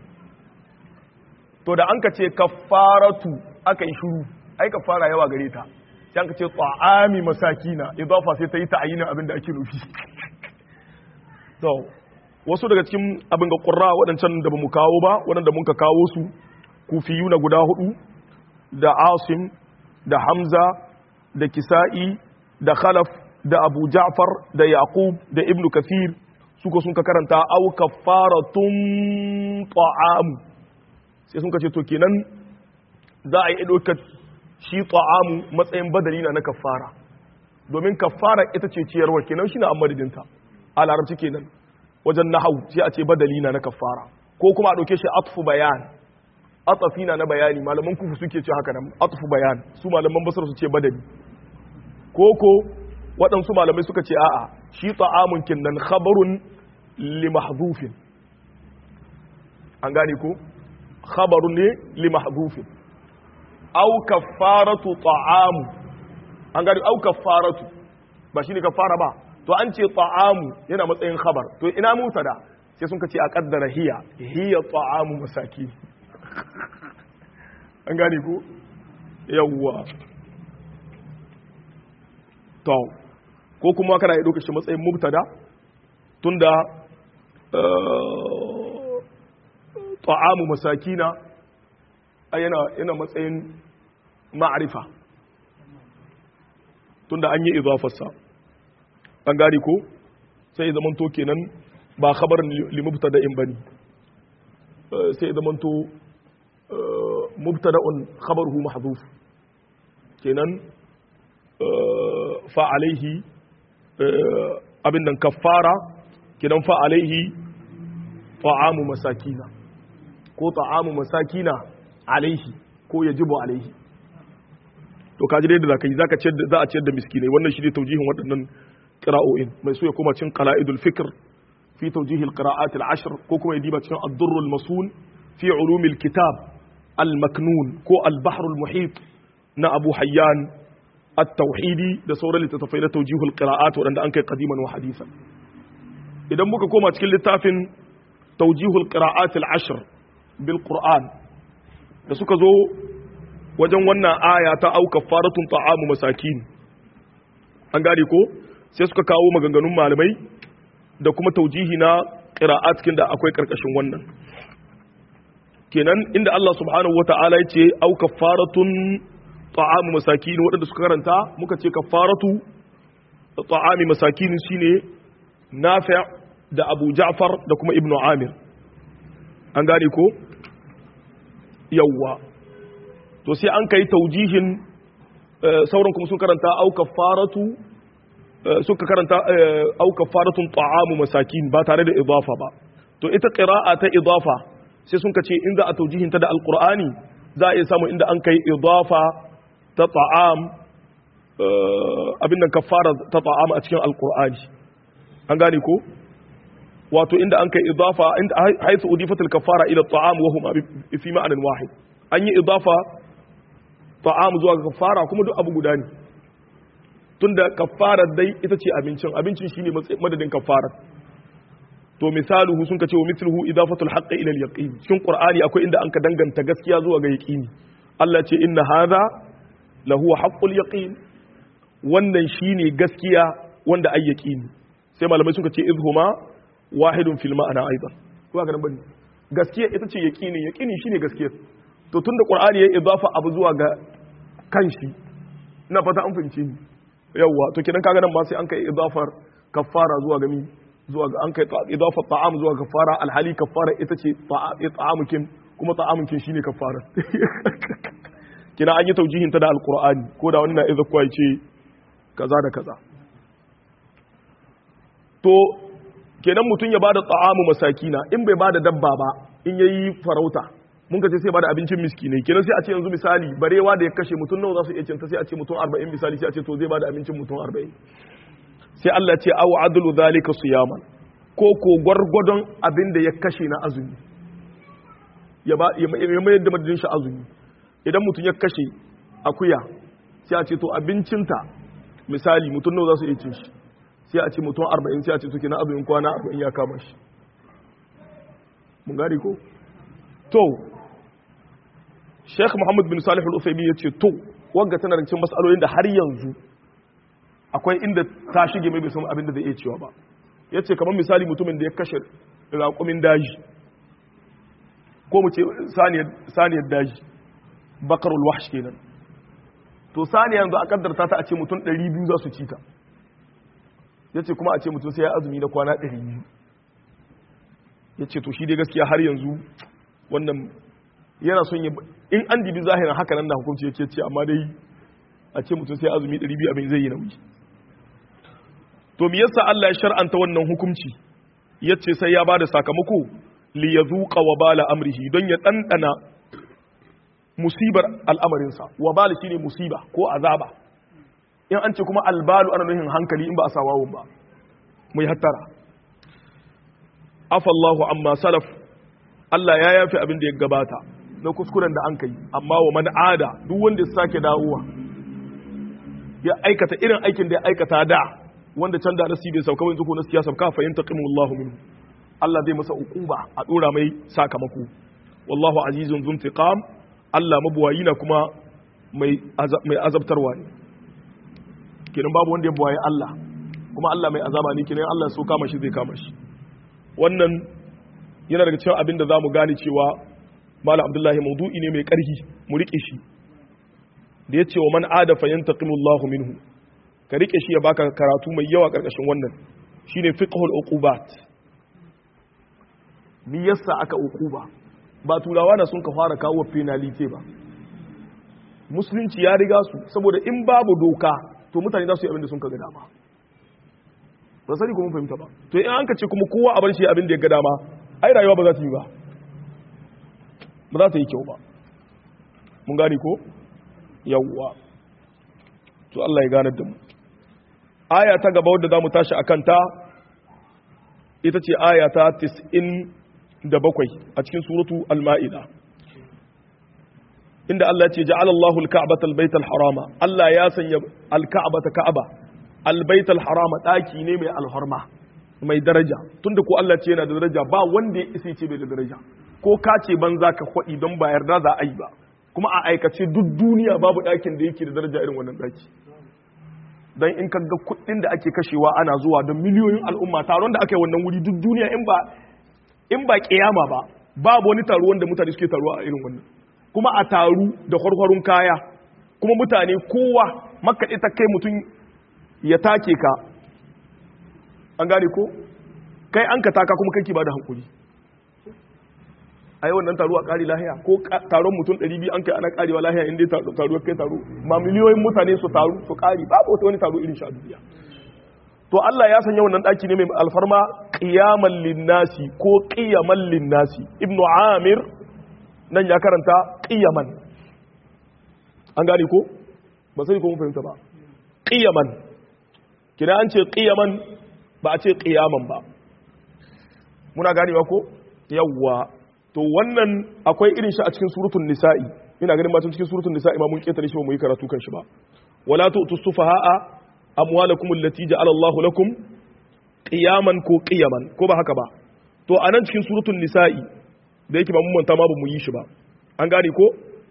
to da an ka ce kafaratu aka yi shuru ai kafara yawa gare ta sai an ka ce ta'ami masakina idafa sai ta yi ta'ayinin abin da ake nufi to wasu daga cikin abin ga ƙurra waɗancan da ba mu kawo ba waɗanda mun ka kawo su kufiyu na guda hudu da asim da hamza da kisa'i da khalaf da abu ja'far da yaqub da ibnu kathir suka sun ka karanta au kafaratun ta'amu sai sun ka ce to kenan za a yi ɗaukar shi ta'amu matsayin badali na na kafara domin kafara ita ce ciyarwa kenan shi na amadadinta a larabci kenan wajen nahau sai a ce badali na na kafara ko kuma a ɗauke shi atfu bayan atafi na na bayani malaman kufu suke ce haka nan atfu bayan su malaman basar su ce badali ko ko waɗansu malamai suka ce a'a shi ta'amun kinnan khabarun li mahdhufin an gane ko khabarun ne li mahdhufin aw kaffaratu ta'amu an gane aw kaffaratu ba shine kaffara ba to an ce ta'amu yana matsayin khabar to ina mutada sai sun ce a kaddara hiya hiya ta'amu masaki an gane ko yawwa to ko kuma kana yi shi matsayin mubtada tunda ta'amu masakina yana yana matsayin ma'arifa tunda an yi idafarsa an gane ko sai zaman to kenan ba khabarin limubtada'in bane sai zaman to mubtada'un khabaruhu mahdhuf kenan fa alaihi abin nan kaffara kenan fa alaihi ta'amu masakina ko ta'amu masakina alaihi ko yajibu alaihi to kaji dai da zaka yi zaka ciyar za a ciyar da miskinai wannan shi ne taujihin waɗannan qira'o'in mai so ya koma cin qala'idul fikr fi tawjih al-qira'at al-ashr ko kuma ya diba cikin ad-durr al-masun fi ulum al-kitab al-maknun ko al-bahr al-muhit na Abu Hayyan at-tauhidi da sauran littattafai na tawjih al-qira'at waɗanda an kai qadiman wa hadithan idan muka koma cikin littafin tawjih al-qira'at al-ashr bil Qur'an da suka zo wajen wannan aya ta auka faratun ta'amu masakin an gane ko sai suka kawo maganganun malamai da kuma taujihi na qira'at cikin da akwai karkashin wannan kenan inda Allah subhanahu wata'ala ya ce au kafaratun ta'amu masakin waɗanda suka karanta muka ce kafaratu ta'ami masakin shine Nafi' da Abu Ja'far da kuma Ibn Amir an gane ko yawwa to sai an kai taujihin sauran kuma sun karanta au kafaratu suka karanta au kafaratun ta'amu masakin ba tare da idafa ba to ita qira'a ta idafa sai sun kace in za a taujihin ta da alqur'ani za a iya samu inda an kai idafa ta ta'am abin nan kafara ta ta'am a cikin alqur'ani an gane ko wato inda an kai idafa inda haythu udifatul kafara ila ta'am wa huma fi ma'anan wahid an yi idafa ta'am zuwa ga kafara kuma duk abu guda ne tunda kafara dai ita ce abincin abincin shine madadin kafara to misaluhu sun kace wa mithluhu idafatul haqqi ila al-yaqin cikin qur'ani akwai inda an ka danganta gaskiya zuwa ga yaqini Allah ce inna hadha lahu haqqul yaqin wannan shine gaskiya wanda ai yaqini sai malamai suka ce izhuma wahidun fil ma'ana aidan ko ga nan bane gaskiya ita ce yaqini yaqini shine gaskiya to tunda qur'ani ya idafa abu zuwa ga kanshi ina fata an fahimce ni yawa to kidan kaga nan ma sai an kai idafar kaffara zuwa ga mi zuwa ga an kai idafar ta'am zuwa kaffara alhali kaffara ita ce ta'amukin kuma ta'amukin shine kaffara kina an yi taujihin ta da alqur'ani ko da wani na idza kwai ce kaza da kaza to kenan mutum ya bada ta'amu masakina in bai bada dabba ba in yayi farauta mun ka ce sai bada abincin miskinai kenan sai a ce yanzu misali barewa da ya kashe mutum nawa za su iya cinta sai a ce mutum 40 misali sai a ce to zai bada abincin mutum 40 sai Allah ce aw adlu zalika siyaman ko ko gwargwadon abin da ya kashe na azumi ya ba ya mayar da madadin shi azumi idan mutum ya kashe akuya sai a ce to abincinta misali mutum nawa za su iya cin shi sai a ce mutum 40 sai a ce to kenan azumin kwana 40 ya kama shi mun gari ko to Sheikh Muhammad bin Salih Al-Uthaymeen yace to wanga tana cikin mas'alolin da har yanzu akwai inda ta shige mai bai san abin da zai iya cewa ba yace kamar misali mutumin da ya kashe raƙumin daji ko mu ce saniyar saniyar daji bakarul wahsh kenan to saniya yanzu a kaddarta ta a ce mutum 200 za su ci ta yace kuma a ce mutum sai ya azumi na kwana 200 yace to shi dai gaskiya har yanzu wannan yana son yi in an dibi zahirin haka nan da hukunci yake ce amma dai a ce mutum sai azumi 200 abin zai yi nauyi to me yasa Allah ya shar'anta wannan hukunci yace sai ya bada sakamako li yazuqa wa bala amrihi don ya dandana musibar al'amarin sa wa bala shine musiba ko azaba in an ce kuma albalu ana nuhin hankali in ba a sa wawun ba mu yi hattara afallahu amma salaf Allah ya yafi abin da ya gabata na kuskuren da an kai amma wa man ada duk wanda ya sake dawowa ya aikata irin aikin da ya aikata da wanda can da nasi bai sauka wani zuko na siyasa ka fa yantaqimu Allah minhu Allah zai masa uquba a dora mai sakamako wallahu azizun dhun intiqam Allah mabuwayi na kuma mai mai azabtarwa ne kenan babu wanda ya buwaye Allah kuma Allah mai azaba ne kenan Allah so kama shi zai kama shi wannan yana daga cikin abin da zamu gane cewa Malam Abdullahi maudu'i ne mai ƙarfi mu rike shi da ya ce wa man ada fa yantaqimu Allahu minhu ka rike shi ya baka karatu mai yawa karkashin wannan shine fiqhul uqubat me yasa aka uquba ba turawa na sun ka fara kawo penalty ba musulunci ya riga su saboda in babu doka to mutane za su yi abin da sun ka ga dama ba sani kuma fahimta ba to in an ka ce kuma kowa a bar shi abin da ya ga dama ai rayuwa ba za ta yi ba ba za ta yi kyau ba mun gani ko yawwa to Allah ya ganar da mu aya ta gaba wadda za mu tashi akan ta ita ce aya ta 97 a cikin suratu al-ma'ida inda Allah ce ja'ala Allahu al-ka'bata al-bayta al-harama Allah ya sanya al-ka'bata ka'aba al-bayta al-harama daki ne mai alharma mai daraja tunda ko Allah ce yana da daraja ba wanda ya isa ce bai da daraja ko ka ce banza ka kwadi don ba yarda za a yi ba kuma a aikace duk duniya babu ɗakin da yake da daraja irin wannan ɗaki don in ka ga kuɗin da ake kashewa ana zuwa don miliyoyin al'umma taron da aka yi wannan wuri duk duniya in ba in ba kiyama ba babu wani taro wanda mutane suke taruwa a irin wannan kuma a taru da kwarkwarun kaya kuma mutane kowa makka ita kai mutum ya take ka an gane ko kai an ka taka kuma kai ba da hankuri a yi wannan taro a ƙari lahiya ko taron mutum 200 an kai ana ƙarewa lahiya inda taro kai taro ma miliyoyin mutane su taru su ƙari babu wata wani taro irin sha duniya to Allah ya sanya wannan daki ne mai alfarma qiyaman linnasi ko qiyaman linnasi ibnu amir nan ya karanta qiyaman an gane ko ba sai ko mun fahimta ba qiyaman kina an ce qiyaman ba a ce qiyaman ba muna ganewa ko yawwa to wannan akwai irin shi a cikin suratul nisa'i ina ganin matan cikin suratul nisa'i ma mun ketare shi ba mu yi karatu kan shi ba wala tu'tu sufaha'a amwalakum allati ja'ala Allahu lakum qiyaman ko qiyaman ko ba haka ba to anan cikin suratul nisa'i da yake ba mun manta ma ba mu yi shi ba an gane ko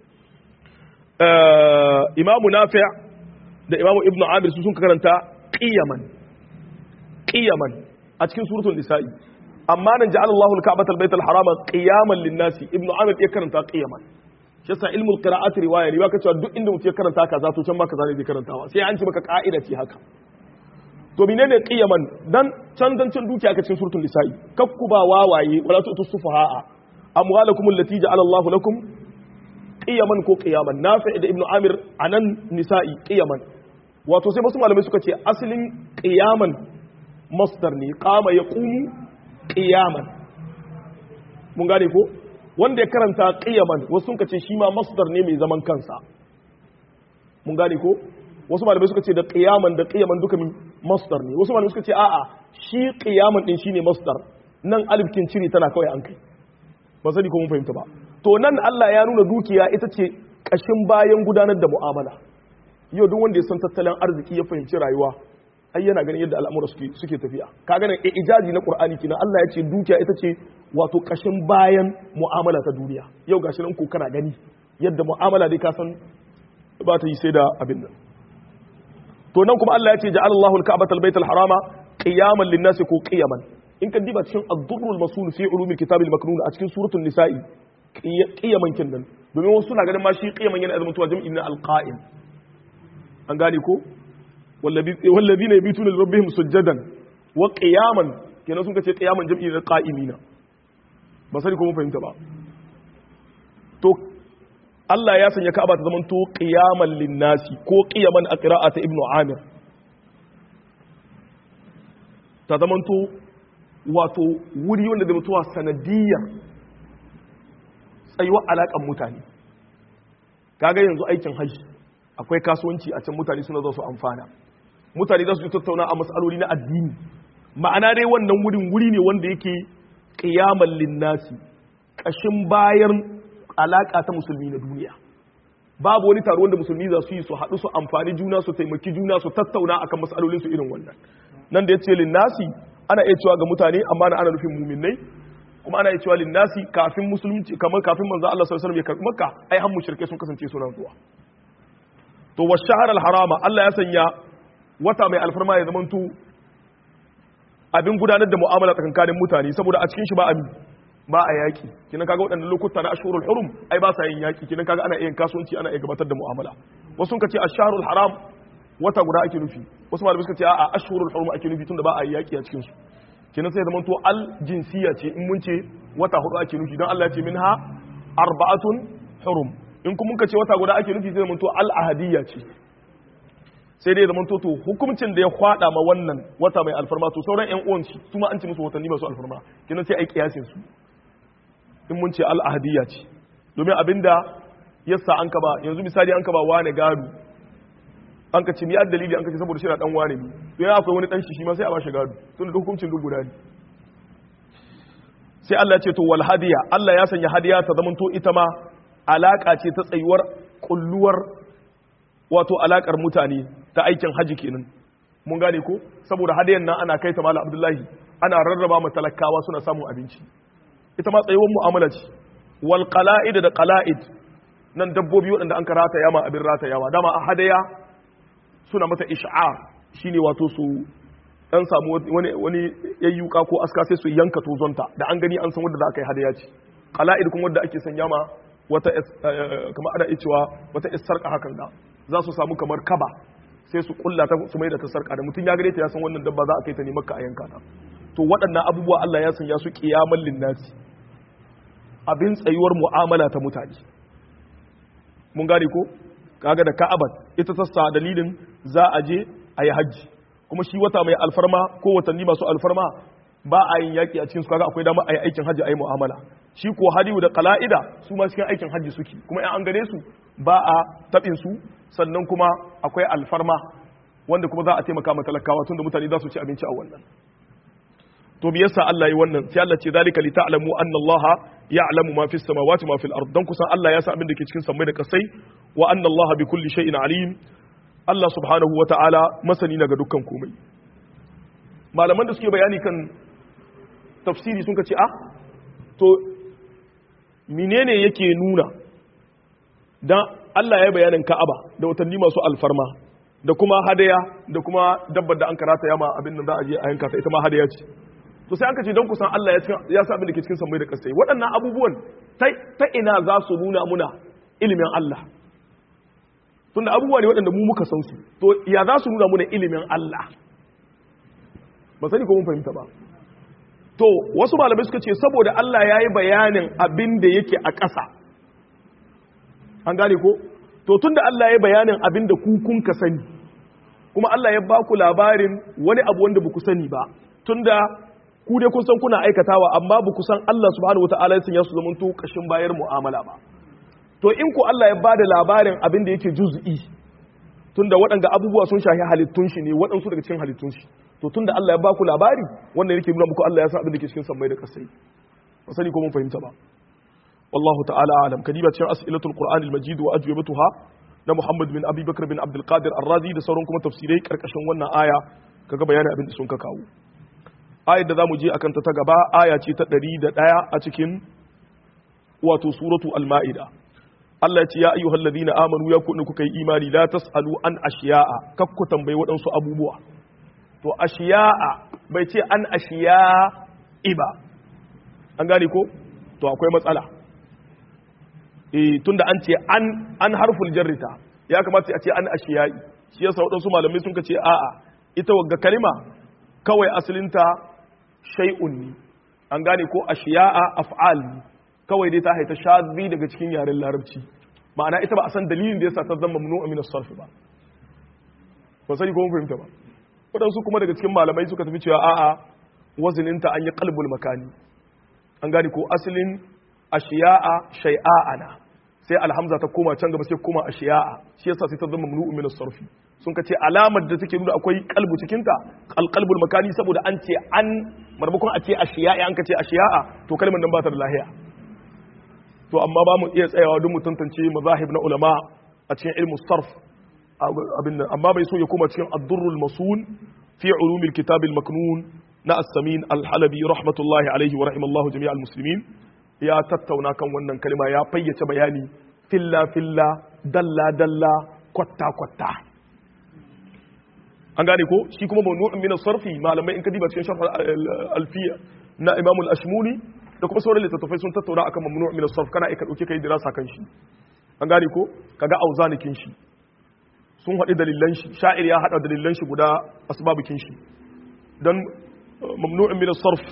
imamu nafi' da imamu ibnu amir su sun karanta qiyaman qiyaman a cikin suratul nisa'i amma nan ja'ala Allahu al-ka'bata al-bayta al-harama qiyaman lin-nasi ibnu amir ya karanta qiyaman shi yasa ilmul qira'ati riwaya ne baka cewa duk inda mutum ya karanta kaza to can ma kaza ne zai karantawa sai an ce maka ka'ida ce haka to menene qiyaman dan can dan can dukiya ka cikin suratul nisa'i kakku ba wawaye wala tu'tu sufaha'a amwalakum allati ja'ala Allahu lakum qiyaman ko qiyaman nafi da ibnu amir anan nisa'i qiyaman wato sai wasu malamai suka ce asalin qiyaman masdar ne qama yaqumu qiyaman mun gane ko wanda ya karanta qiyaman wasu sun ce shi ma masdar ne mai zaman kansa mun gane ko wasu malamai suka ce da qiyaman da qiyaman duka min masdar ne wasu malamai suka ce a'a shi qiyaman din shine masdar nan alif kin cire tana kawai an kai ba sani ko mun fahimta ba to nan Allah ya nuna dukiya ita ce kashin bayan gudanar da mu'amala yau duk wanda ya san tattalin arziki ya fahimci rayuwa ai yana ganin yadda al'amura suke suke tafiya ka ganin ijazi na qur'ani kina Allah ya ce dukiya ita ce wato kashin bayan mu'amala ta duniya yau gashi nan ko kana gani yadda mu'amala dai ka san ba ta yi sai da abin nan to nan kuma Allah ya ce ja'ala Allahu al-ka'bata al-bayta al-harama qiyaman lin-nasi ko qiyaman in ka diba cikin ad-durrul masul fi ulumil kitab al-maknun a cikin suratul nisa'i qiyaman kin nan domin wasu suna ganin ma shi qiyaman yana zama tuwa jam'in na al-qa'im an gane ko wallazina yabituna li rabbihim sujadan wa qiyaman kenan sun ce qiyaman jam'i na qa'imina ba sai ko mun fahimta ba to Allah ya sanya Ka'aba ta zamanto qiyaman linnasi ko qiyaman a qira'ata Ibn Amir ta zamanto wato wuri wanda da mutuwa sanadiyar tsayuwar alaƙan mutane kaga yanzu aikin hajji akwai kasuwanci a can mutane suna zo su amfana mutane za su tattauna a matsaloli na addini ma'ana dai wannan wurin wuri ne wanda yake qiyamal linnasi kashin bayan alaka ta musulmi na duniya babu wani taro wanda musulmi za su yi su haɗu su amfani juna su taimaki juna su tattauna akan matsalolin su irin wannan nan da yace linnasi ana iya cewa ga mutane amma na ana nufin muminai kuma ana iya cewa linnasi kafin musulunci kamar kafin manzo Allah sallallahu alaihi wasallam ya karbi makka ai har mushrike sun kasance suna zuwa to wa shahar al-harama Allah ya sanya wata mai alfarma ya zamanto abin gudanar da mu'amala tsakankanin mutane saboda a cikin shi ba ami ba a yaki kinan kaga waɗannan lokuta na ashhurul hurum ai ba sa yin yaki kinan kaga ana yin kasuwanci ana iya gabatar da mu'amala wasu sun ce ashharul haram wata guda ake nufi wasu malamai suka ce a'a ashhurul hurum ake nufi tunda ba a yi yaki a cikin su kinan sai zamanto al jinsiya ce in mun ce wata hudu ake nufi don Allah ya ce minha arba'atun hurum in kuma muka ce wata guda ake nufi zai zamanto al-ahadiyya ce sai dai zamanto to hukuncin da ya kwada ma wannan wata mai alfarma to sauran ƴan uwan shi su ma an ce musu watanni ba su alfarma kina sai ai kiyasin su in mun ce al-ahadiyya ce domin abinda yasa an kaba yanzu misali an kaba wane gado an ka ce ni dalili an ka ce saboda shi na dan wane ne to ya akwai wani dan shi shi ma sai a ba shi gado tun da hukuncin duk guda ne sai Allah ya ce to wal hadiya Allah ya sanya hadiya ta zamanto ita ma alaka ce ta tsayuwar kulluwar wato alakar mutane ta aikin haji kenan mun gane ko saboda hadiyan nan ana kai ta mala abdullahi ana rarraba ma talakawa suna samun abinci ita ma tsayuwar mu'amala ce wal qala'id da qala'id nan dabbobi waɗanda an karata yama abin rata yawa dama a hadaya suna mata ish'ar shine wato su dan samu wani wani yayyuka ko aska sai su yanka tozonta da an gani an san wanda za a kai hadaya ce qala'id kuma wanda ake sanya ma wata kamar ana cewa wata isarka hakan da za su samu kamar kaba sai su kulla ta su mai da ta sarka da mutum ya gare ta ya san wannan dabba za a kai ta ne makka a yanka ta to waɗannan abubuwa Allah ya sanya su qiyamal linnasi abin tsayuwar mu'amala ta mutane mun gane ko kaga da ka'aban ita ta sa dalilin za a je a yi hajji kuma shi wata mai alfarma ko watanni masu alfarma ba a yin yaƙi a cikin su kaga akwai dama a yi aikin hajji a yi mu'amala shi ko hadiyu da qala'ida su ma cikin aikin hajji suke kuma in an gane su ba a taɓin su sannan kuma akwai alfarma wanda kuma za a taimaka ma talakawa tunda mutane za su ci abinci a wannan to me yasa Allah yi wannan sai Allah ce zalika li ta'lamu anna Allah ya'lamu ma fis samawati ma fil ard dan kusan Allah ya san abin da ke cikin sammai da kasai wa anna Allah bi kulli shay'in alim Allah subhanahu wa ta'ala masani na ga dukkan komai malaman da suke bayani kan tafsiri sun ka ce a to menene yake nuna dan Allah ya bayanin Ka'aba da watanni masu alfarma da kuma hadaya da kuma dabbar da an karata yama abin da za a je a yanka ta ita ma hadaya ce to sai an kace don kusan Allah ya sa abin da ke cikin sammai da kasai waɗannan abubuwan ta ina za su nuna muna ilimin Allah tunda abubuwa ne waɗanda mu muka san su to ya za su nuna muna ilimin Allah ba sani ko mun fahimta ba to wasu malamai suka ce saboda Allah ya yi bayanin abin da yake a ƙasa an gane ko to tunda Allah ya yi bayanin abin da ku kun ka sani kuma Allah ya ba ku labarin wani abu wanda ba ku sani ba tunda ku dai kun san kuna aikatawa amma ba ku san Allah subhanahu wataala ya su zaman to kashin bayar mu'amala ba to in ku Allah ya bada labarin abin da yake juz'i tunda waɗanda abubuwa sun shahi halittun shi ne waɗansu daga cikin halittun shi to tunda Allah ya ba ku labari wannan yake nuna muku Allah ya san abin da ke cikin sammai da kasai ba sani ko mun fahimta ba wallahu ta'ala alam kadiba cikin as'ilatul qur'anil majid wa ajwibatuha na Muhammad bin Abi Bakr bin Abdul Qadir Ar-Razi da sauran kuma tafsirai karkashin wannan aya kaga bayanin abin da sun ka kawo ayar da zamu je akan ta ta gaba aya ce ta 101 a cikin wato suratu al-ma'ida Allah ya ce ya ayyuhal ladina amanu ya kunna kuka yi imani la tasalu an ashiya'a kakku tambayi waɗansu abubuwa to ashiya'a bai ce an ashiya'i ba an gane ko to akwai matsala eh tunda an ce an an harful jarrita ya kamata a ce an ashiya'i shi yasa waɗansu malamai sun ce a'a ita wagga kalima kawai asalinta shay'un ne an gane ko ashiya'a af'al ne kawai dai ta haita shadbi daga cikin yaren larabci ma'ana ita ba a san dalilin da yasa ta zama mamnu min as-sarf ba ba sani ko mun fahimta ba wadansu kuma daga cikin malamai suka tafi cewa a'a wazininta an yi qalbul makani an gane ko asalin ashiya'a shay'a'ana sai alhamza ta koma can gaba sai koma ashiya'a shi yasa sai ta zama mamnu min as-sarf sun ka ce alamar da take nuna akwai kalbu cikinta alqalbul makani saboda an ce an marmakon a ce ashiya'a an ka ce ashiya'a to kalmar nan ba ta da lahiya to amma ba mu iya tsayawa don mu tantance mazahib na ulama a cikin ilmu sarf abin nan amma bai so ya koma cikin ad-durrul masun fi ulumil kitab al-maknun na as-samin al-halabi rahmatullahi alaihi wa rahimallahu jami'al muslimin ya tattauna kan wannan kalma ya fayyace bayani filla filla dalla dalla kwatta kwatta an gane ko shi kuma mawdu'un min as-sarfi malamai in ka diba cikin sharh al-alfiya na imam al-ashmuni da kuma sauran littattafai sun tattauna akan mamnu min as-sarf kana aika dauke kai dirasa kan shi an gane ko kaga auzanikin shi sun haɗi dalilan shi sha'ir ya haɗa dalilan shi guda asbabukin shi dan mamnu'un min as-sarf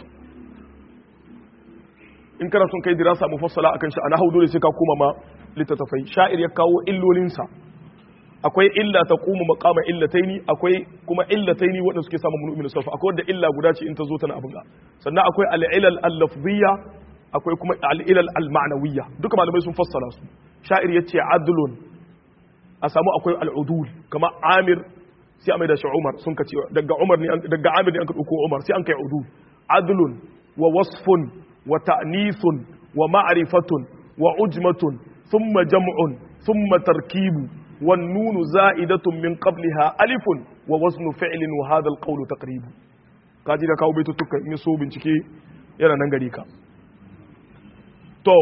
in kana son kai dirasa mufassala akan shi ana dole sai ka koma ma littattafai sha'ir ya kawo illolin sa akwai illa ta kuma maqama illataini akwai kuma illataini wanda suke samu mamnu'un min as-sarf akwai wanda illa guda ce in ta zo tana abin ga sannan akwai al-ilal al-lafziyya akwai kuma al-ilal al-ma'nawiyya duka malamai sun fassala su sha'ir yace adlun a samu akwai al'udul kama amir sai a mai da shi umar sun ka ce daga umar ne daga amir ne an ka ɗauko umar sai an kai udul adlun wa wasfun wa ta'nisun wa ma'rifatun wa ujmatun thumma jam'un thumma tarkibu wan nunu za'idatun min qabliha alifun wa waznu fi'lin wa hadha al-qawlu taqribu kaji da kawo baitutuka in so bincike yana nan gari ka to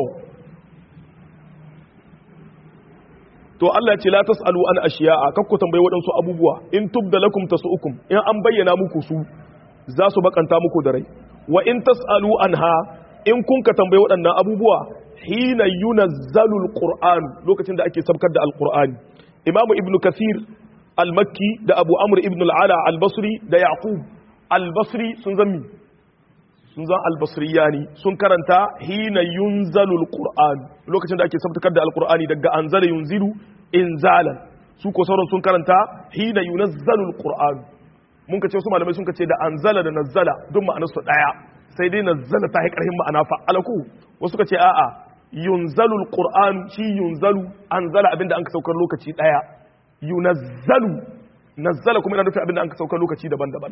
to Allah ce la tasalu an ashiya'a kakku tambayi waɗansu abubuwa in tubda lakum tasu'ukum in an bayyana muku su za su bakanta muku da rai wa in tasalu anha in kun ka tambayi waɗannan abubuwa hina yunazzalu alquran lokacin da ake sabkar da alqur'ani imamu ibnu kathir al-makki da abu amr ibn al-ala al-basri da yaqub al-basri sun zammi sun zan albasriyani sun karanta hina yunzalu alquran lokacin da ake sabtakar da alqurani daga anzala yunzilu inzalan su ko sauran sun karanta hina yunazzalu alquran mun kace su malamai sun kace da anzala da nazzala duk ma'anar su daya sai dai nazzala ta yi karhin ma'ana fa'alaku wasu kace a'a yunzalu alquran shi yunzalu anzala abinda an ka saukar lokaci daya yunazzalu nazzala kuma ina nufin abinda an ka saukar lokaci daban-daban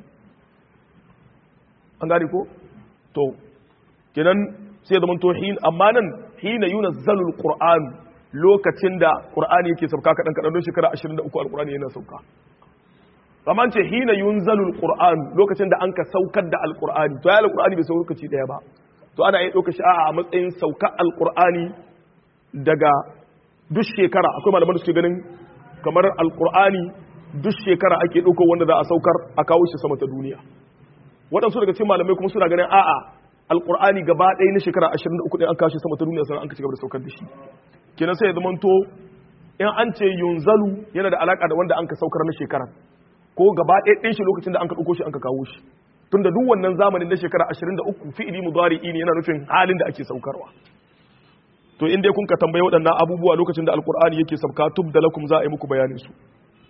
an gane ko to kenan sai zaman to hin amma nan hina yunazzalu alquran lokacin da qur'ani yake sauka kadan kadan don shekara 23 alqur'ani yana sauka amma ce hina yunzalu alquran lokacin da an ka saukar da alqur'ani to ya alqur'ani bai sauka lokaci daya ba to ana iya ɗauka sha'a a matsayin sauka alqur'ani daga duk shekara akwai malaman da suke ganin kamar alqur'ani duk shekara ake ɗauko wanda za a saukar a kawo shi sama ta duniya waɗansu daga cikin malamai kuma suna ganin a'a alqur'ani gaba ɗaya na shekara 23 ɗin an kawo shi sama ta duniya sannan an ka ci gaba da saukar da shi kenan sai ya zamanto in an ce yunzalu yana da alaka da wanda an ka saukar na shekara ko gaba ɗaya ɗin shi lokacin da an ka ɗauko shi an ka kawo shi tun da duk wannan zamanin na shekara 23 fi'ili mudari'i ne yana nufin halin da ake saukarwa to in dai kun ka tambaye waɗannan abubuwa lokacin da alkur'ani yake sabka tub da lakum za a yi muku bayanin su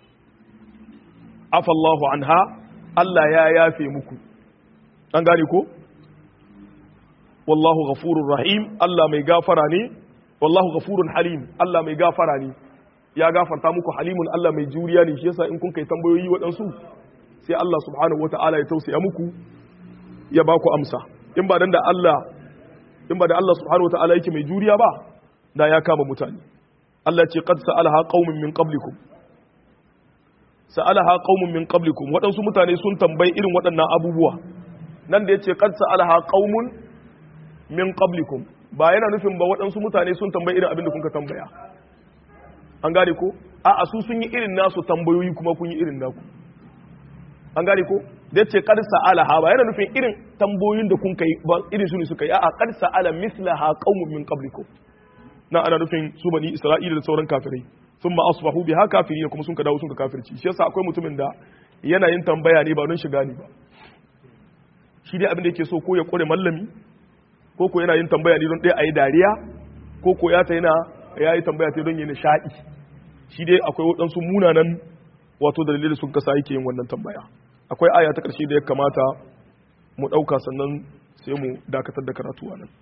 afallahu anha Allah ya yafe muku an gane ko wallahu ghafurur rahim Allah mai gafara ne wallahu ghafurun halim Allah mai gafara ne ya gafarta muku halimun Allah mai juriya ne shi yasa in kun kai tambayoyi waɗansu sai Allah subhanahu wata'ala ya tausaya muku ya ba ku amsa in ba dan da Allah in ba da Allah subhanahu wata'ala yake mai juriya ba da ya kama mutane Allah ce qad sa'alaha qaumun min qablikum sa'alaha qaumun min qablikum waɗansu mutane sun tambayi irin waɗannan abubuwa nan da yace qad sa'alaha qaumun min qablikum ba yana nufin ba waɗansu mutane sun tambayi irin abin da kuka tambaya an gane ko a su sun yi irin nasu tambayoyi kuma kun yi irin naku an gane ko da ce kar sa'ala ha ba yana nufin irin tambayoyin da kun kai ba irin su ne suka yi a kar sa'ala mislaha qaumun min qablikum na ana nufin su bani isra'ila da sauran kafirai sun ma asbahu biha kafirin kuma sun ka dawo sun ka kafirci shi yasa akwai mutumin da yana yin tambaya ne ba don shiga ne ba shi dai abin da yake so ko ya kore mallami ko ko yana yin tambaya ne don ɗaya a yi dariya ko ko ya ta yana ya yi tambaya ta don yi nishaɗi shi dai akwai waɗansu munanan wato dalilai da sun kasa yake yin wannan tambaya akwai aya ta ƙarshe da ya kamata mu ɗauka sannan sai mu dakatar da karatu a nan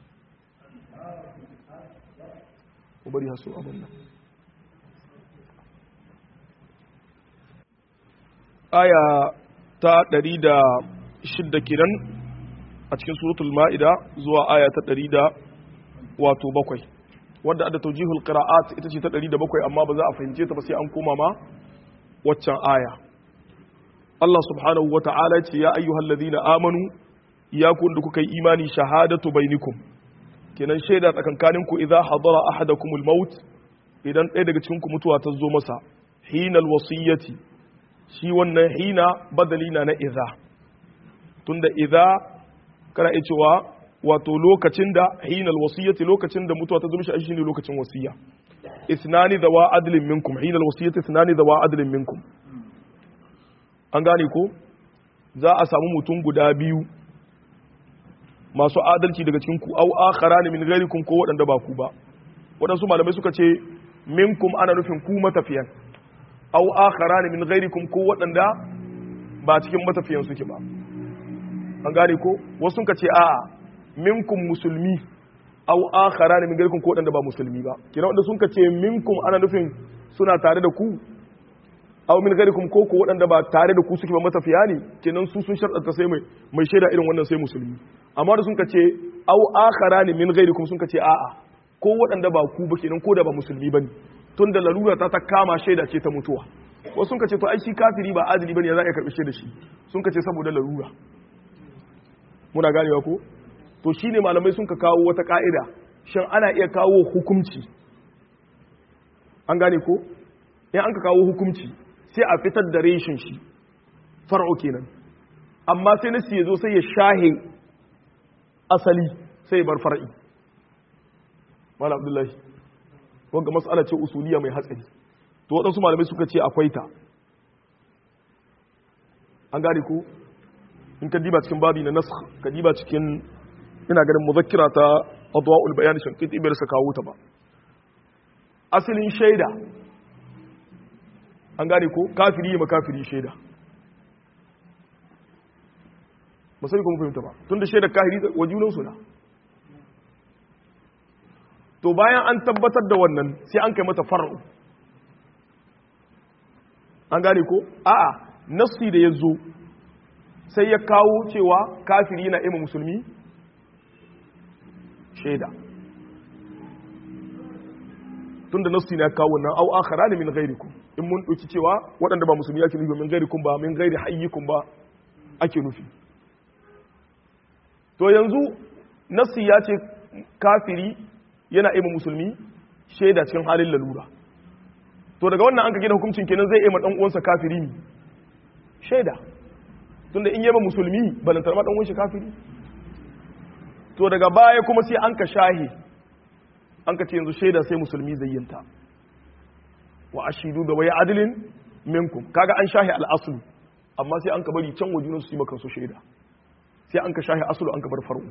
mu bari haso abin nan aya ta ɗari da shidda kenan a cikin suratul ma'ida zuwa aya ta ɗari da wato bakwai wadda adda taujihul qira'at ita ce ta 107 amma ba za a fahimce ta ba sai an koma ma waccan aya Allah subhanahu wa ta'ala ce ya ayyuhal ladina amanu ya kun da kuka yi imani shahadatu bainikum kenan shaida tsakankanin ku idza hadara ahadakumul maut idan ɗaya daga cikin ku mutuwa ta zo masa hinal wasiyyati shi wannan hina badali na na idza tunda idza kana iya cewa wato lokacin da hinal wasiyyati lokacin da mutuwa ta zama shi ne lokacin wasiyya isnani dawa adlin minkum hinal wasiyyati isnani dawa adlin minkum an gane ko za a samu mutum guda biyu masu adalci daga cikin ku au akharani min ghairikum ko waɗanda ba ku ba waɗansu malamai suka ce minkum ana nufin ku matafiyan au akharani min ghairikum ko waɗanda ba cikin matafiyan suke ba an gane ko wasu suka ce a'a minkum musulmi aw akhara min gaikum ko wadanda ba musulmi ba kina wanda sun ce minkum ana nufin suna tare da ku aw min gaikum ko ko wadanda ba tare da ku suke ba matafiya ne kenan su sun sharɗanta sai mai mai shaida irin wannan sai musulmi amma da sun ce aw akhara min gaikum sun ce a'a ko wadanda ba ku ba kenan ko da ba musulmi bane tun da larura ta ta kama shaida ce ta mutuwa wasu sun ce to ai shi kafiri ba adili bane ya za a karbi shaida shi sun ce saboda larura muna ganewa ko to shi ne malamai sun ka kawo wata ka'ida shin ana iya kawo hukumci an gane ko in an ka kawo hukumci sai a fitar da reshin shi far'o kenan amma sai nasi ya zo sai ya shahe asali sai bar far'i malam abdullahi wanga mas'ala ce usuliya mai hatsari to waɗansu malamai suka ce akwai ta an gane ko in ka diba cikin babi na nasakh ka diba cikin ina ganin muzakkira ta adwa'ul bayan shankiti bai rasa kawo ta ba asalin shaida an gane ko kafiri yi makafiri shaida ba sai kuma fahimta ba tun da shaidar kahiri wa junansu na to bayan an tabbatar da wannan sai an kai mata far'u an gane ko a'a nassi da ya zo sai ya kawo cewa kafiri yana ima musulmi shaida tun da nassi na ya kawo wannan au akhara ne min ghairikum in mun ɗauki cewa waɗanda ba musulmi ake nufi min ghairikum ba min ghairi hayyikum ba ake nufi to yanzu nassi ya ce kafiri yana ima musulmi shaida cikin halin lalura to daga wannan an ka gina hukuncin kenan zai ima dan uwansa kafiri ne shaida tunda in yaba musulmi balantar ma dan uwansa kafiri to daga baya kuma sai an ka shahi an ka ce yanzu shaida sai musulmi zayyanta wa ashidu da waya adilin minkum kaga an shahi al-aslu amma sai an ka bari can wajunan su yi maka su shaida sai an ka shahi aslu an ka bar far'u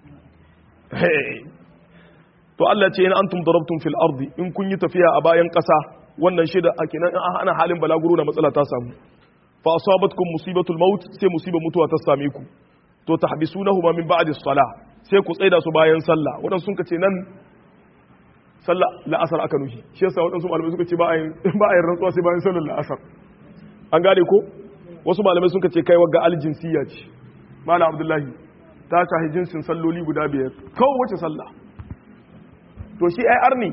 to Allah ce in antum darabtum fil ardi in kun yi tafiya a bayan ƙasa wannan shaida a kenan in ana halin balaguro na matsala ta samu fa asabatkum musibatul maut sai musibar mutuwa ta same ku to tahbisunahuma min ba'di salah sai ku tsaida su bayan sallah wadan sun ce nan sallah la'asar aka nufi shi yasa wadansu malamai suka ce ba a ba a rantsuwa sai bayan sallar la'asar an gane ko wasu malamai suka ce kai wagga aljinsiya ce malam abdullahi ta shahi jinsin salloli guda biyar kawai wace sallah to shi ai arni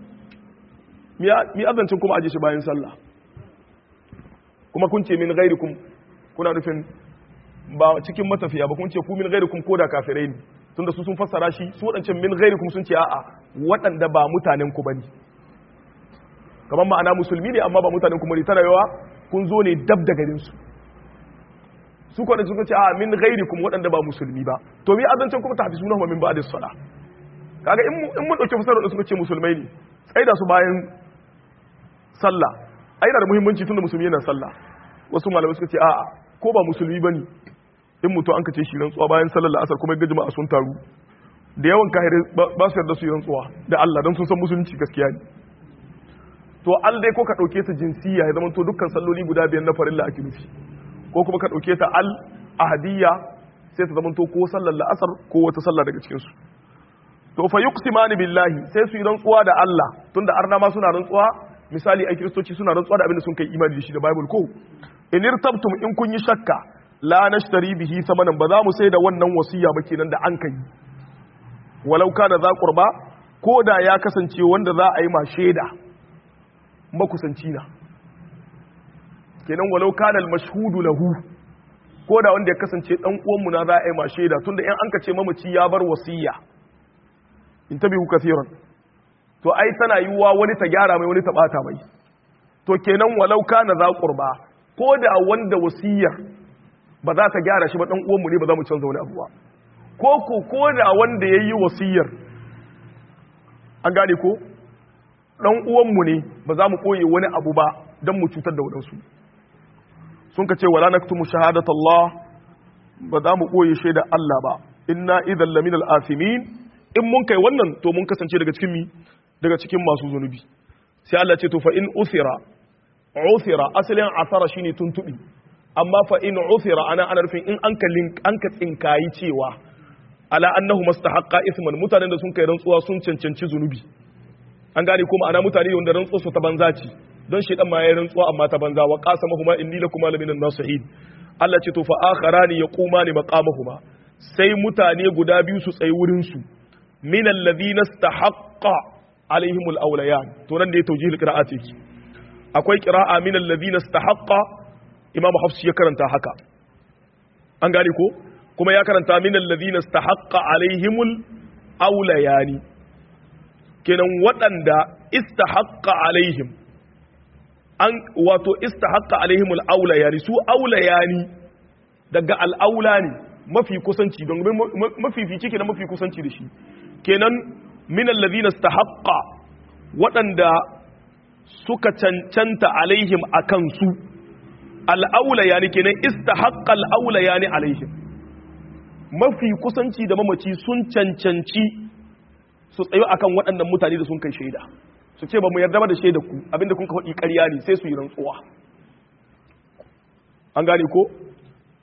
mi azancin kuma aje shi bayan sallah kuma kun ce min gairikum kuna nufin ba cikin matafiya ba kun ce ku min gairikum ko da kafirai ne tunda su sun fassara shi su wadancan min gairikum sun ce a'a waɗanda ba mutanen ku bane kamar ma'ana musulmi ne amma ba mutanen ku bane tana yawa kun zo ne dab da garin su su kwanan sun ce a min gairikum waɗanda ba musulmi ba to mi azancin kuma ta hafi sunan min ba'da sala kaga in mun dauke fasarar da suka ce musulmai ne tsaida su bayan sallah ai da muhimmanci tunda musulmi yana sallah wasu malamai suka ce a'a ko ba musulmi bane in mutu an kace shi rantsuwa bayan sallar la'asar kuma ga jama'a sun taru da yawan kahire ba su yarda su yi rantsuwa da Allah dan sun san musulunci gaskiya ne to al dai ko ka dauke ta jinsiya ya zama to dukkan salloli guda biyar na farilla ake nufi ko kuma ka dauke ta al ahadiyya sai ta zama to ko sallar la'asar ko wata sallah daga cikin su to fa yuqsimani billahi sai su yi rantsuwa da Allah tunda arna ma suna rantsuwa misali ai kristoci suna rantsuwa da abin da sun kai imani da shi da bible ko in irtabtum in kun yi shakka la nashtari bihi samanan ba za mu sai da wannan wasiya ba kenan da an kai walau kana za qurba ko da ya kasance wanda za a yi ma shaida makusanci na kenan walau kana al mashhudu lahu ko da wanda ya kasance dan uwan mu na za a yi ma shaida tunda in an ka ce mamaci ya bar wasiya intabihu kathiran to ai tana yiwuwa wani ta gyara mai wani ta bata mai to kenan walau kana za qurba ko da wanda wasiyar ba za ta gyara shi ba dan uwanmu ne ba za mu canza wani abu ba ko ko ko da wanda yayi wasiyar an gane ko dan uwanmu ne ba za mu koye wani abu ba dan mu cutar da wadansu sun ka ce wala naktumu shahadatallah ba za mu koye shaida Allah ba inna idhal laminal athimin in mun kai wannan to mun kasance daga cikin mi daga cikin masu zunubi sai Allah ce to fa in usira usira asalin asara shine tuntubi amma fa in usira ana ana rufin in an ka link an ka tsinkayi cewa ala annahu mustahaqqa isman mutanen da sun kai rantsuwa sun cancanci zunubi an gane kuma ana mutane wanda rantsuwa su ta banza ce don shedan ma yayin rantsuwa amma ta banza wa qasamahuma inni lakuma laminan nasihin Allah ce to fa akharani yaqumani maqamahuma sai mutane guda biyu su tsayi wurin su min alladhina istahaqqa alaihim alawliyan to nan da ya tawjih alqira'at yake akwai qira'a min alladhina istahaqqa imamu hafs ya karanta haka an gane ko kuma ya karanta min alladhina istahaqqa alaihim alawliyan kenan waɗanda istahaqqa alaihim an wato istahaqqa alaihim alawliyan su awlayani daga al'aula ne mafi kusanci don mafi fice kenan mafi kusanci da shi kenan min alladhina istahaqqa waɗanda suka cancanta alaihim akan su al'aula yani kenan istahaqqa al'aula yani alaihim mafi kusanci da mamaci sun cancanci su tsayo akan waɗannan mutane da sun kai shaida su ce ba mu yarda ba da shaida ku abinda kun ka faɗi ƙarya ne sai su yi rantsuwa an gane ko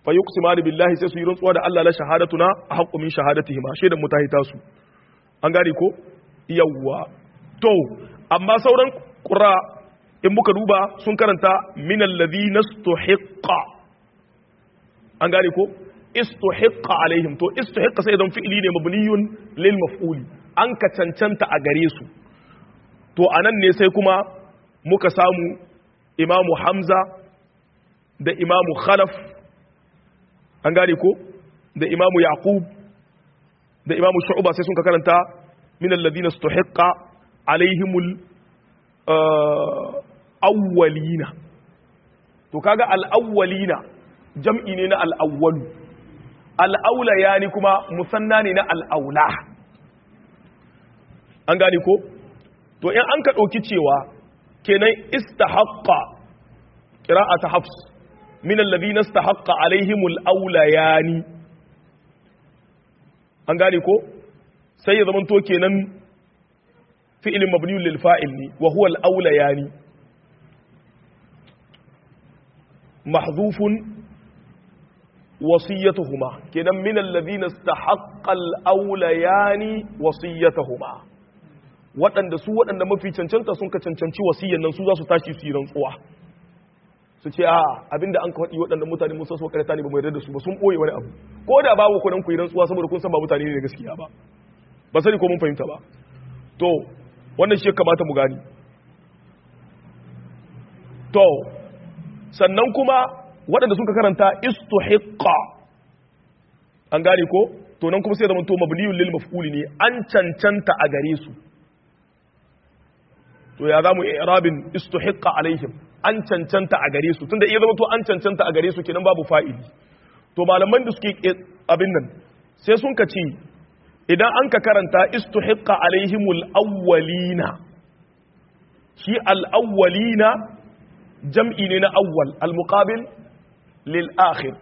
fa yuqsimani billahi sai su yi rantsuwa da Allah la shahadatuna haqqu min shahadatihima shaidan mu ta hita su an gane ko yawwa to amma sauran qura in muka duba sun karanta min alladhina istuhiqqa an gane ko istuhiqqa alaihim to istuhiqqa sai dan fi'ili ne mabniyun lil maf'uli an ka cancanta a gare su to anan ne sai kuma muka samu imamu hamza da imamu khalaf an gane ko da imamu yaqub da imamu shu'ba sai sun ka karanta min alladhina istuhiqqa alaihimul awwalina to kaga al-awwalina jam'i ne na al-awwalu al-aula yani kuma musanna ne na al-aula an gane ko to in an ka dauki cewa kenan istahaqqa qira'atu hafs min alladhina istahaqqa alaihimul awlayani an gane ko sai ya zamanto kenan fi'ilin mabniyun lil fa'il ne wa huwa al-awlayani mahdhufun wasiyatuhuma kenan min alladhina istahaqqa al-awlayani wasiyatuhuma waɗanda su waɗanda mafi cancanta sun ka cancanci wasiyyan nan su za su tashi su yi rantsuwa su ce a abinda an ka faɗi waɗanda mutane musa su karanta ne ba mu yarda da su ba sun ɓoye wani abu ko da babu ku nan ku yi rantsuwa saboda kun san ba mutane ne da gaskiya ba ba sani ko mun fahimta ba to wannan shi ya kamata mu gani to sannan kuma waɗanda sun ka karanta istuhiqqa an gane ko to nan kuma sai zama to mabniyun lil maf'uli ne an cancanta a gare su to ya zamu i'rabin istuhiqqa alaihim an cancanta a gare su tunda iya zama to an cancanta a gare su kenan babu fa'ili to malaman da suke abin nan sai sun ka ce idan an ka karanta istuhiqqa alaihimul awwalina shi al-awwalina jam'i ne na awwal al-muqabil lil akhir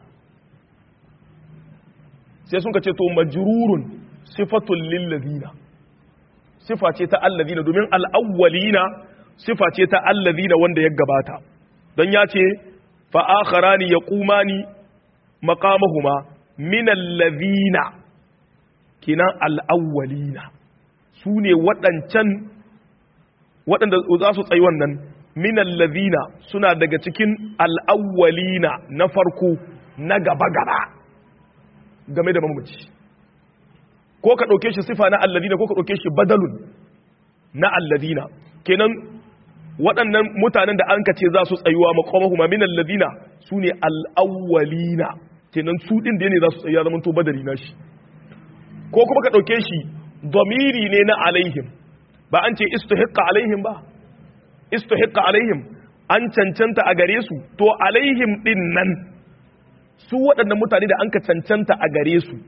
sai sun ka ce to majrurun sifatul lil ladina sifa ce ta alladina domin al-awwalina sifa ce ta alladina wanda ya gabata don ya ce fa akharani yaqumani maqamahuma min alladhina kinan al-awwalina su ne waɗancan waɗanda za su tsayi wannan min alladhina suna daga cikin al-awwalina na farko na gaba-gaba game da mamaci ko ka ɗauke shi sifa na alladina ko ka ɗauke shi badalun na alladina kenan waɗannan mutanen da an ce za su tsayuwa makwamahuma min alladina su ne al'awwalina kenan su ɗin da ne za su tsayuwa zaman to badari na shi ko kuma ka ɗauke shi domiri ne na alaihim ba an ce istuhiqqa alaihim ba istuhiqqa alaihim an cancanta a gare su to alaihim ɗin nan su waɗannan mutane da an ka cancanta a gare su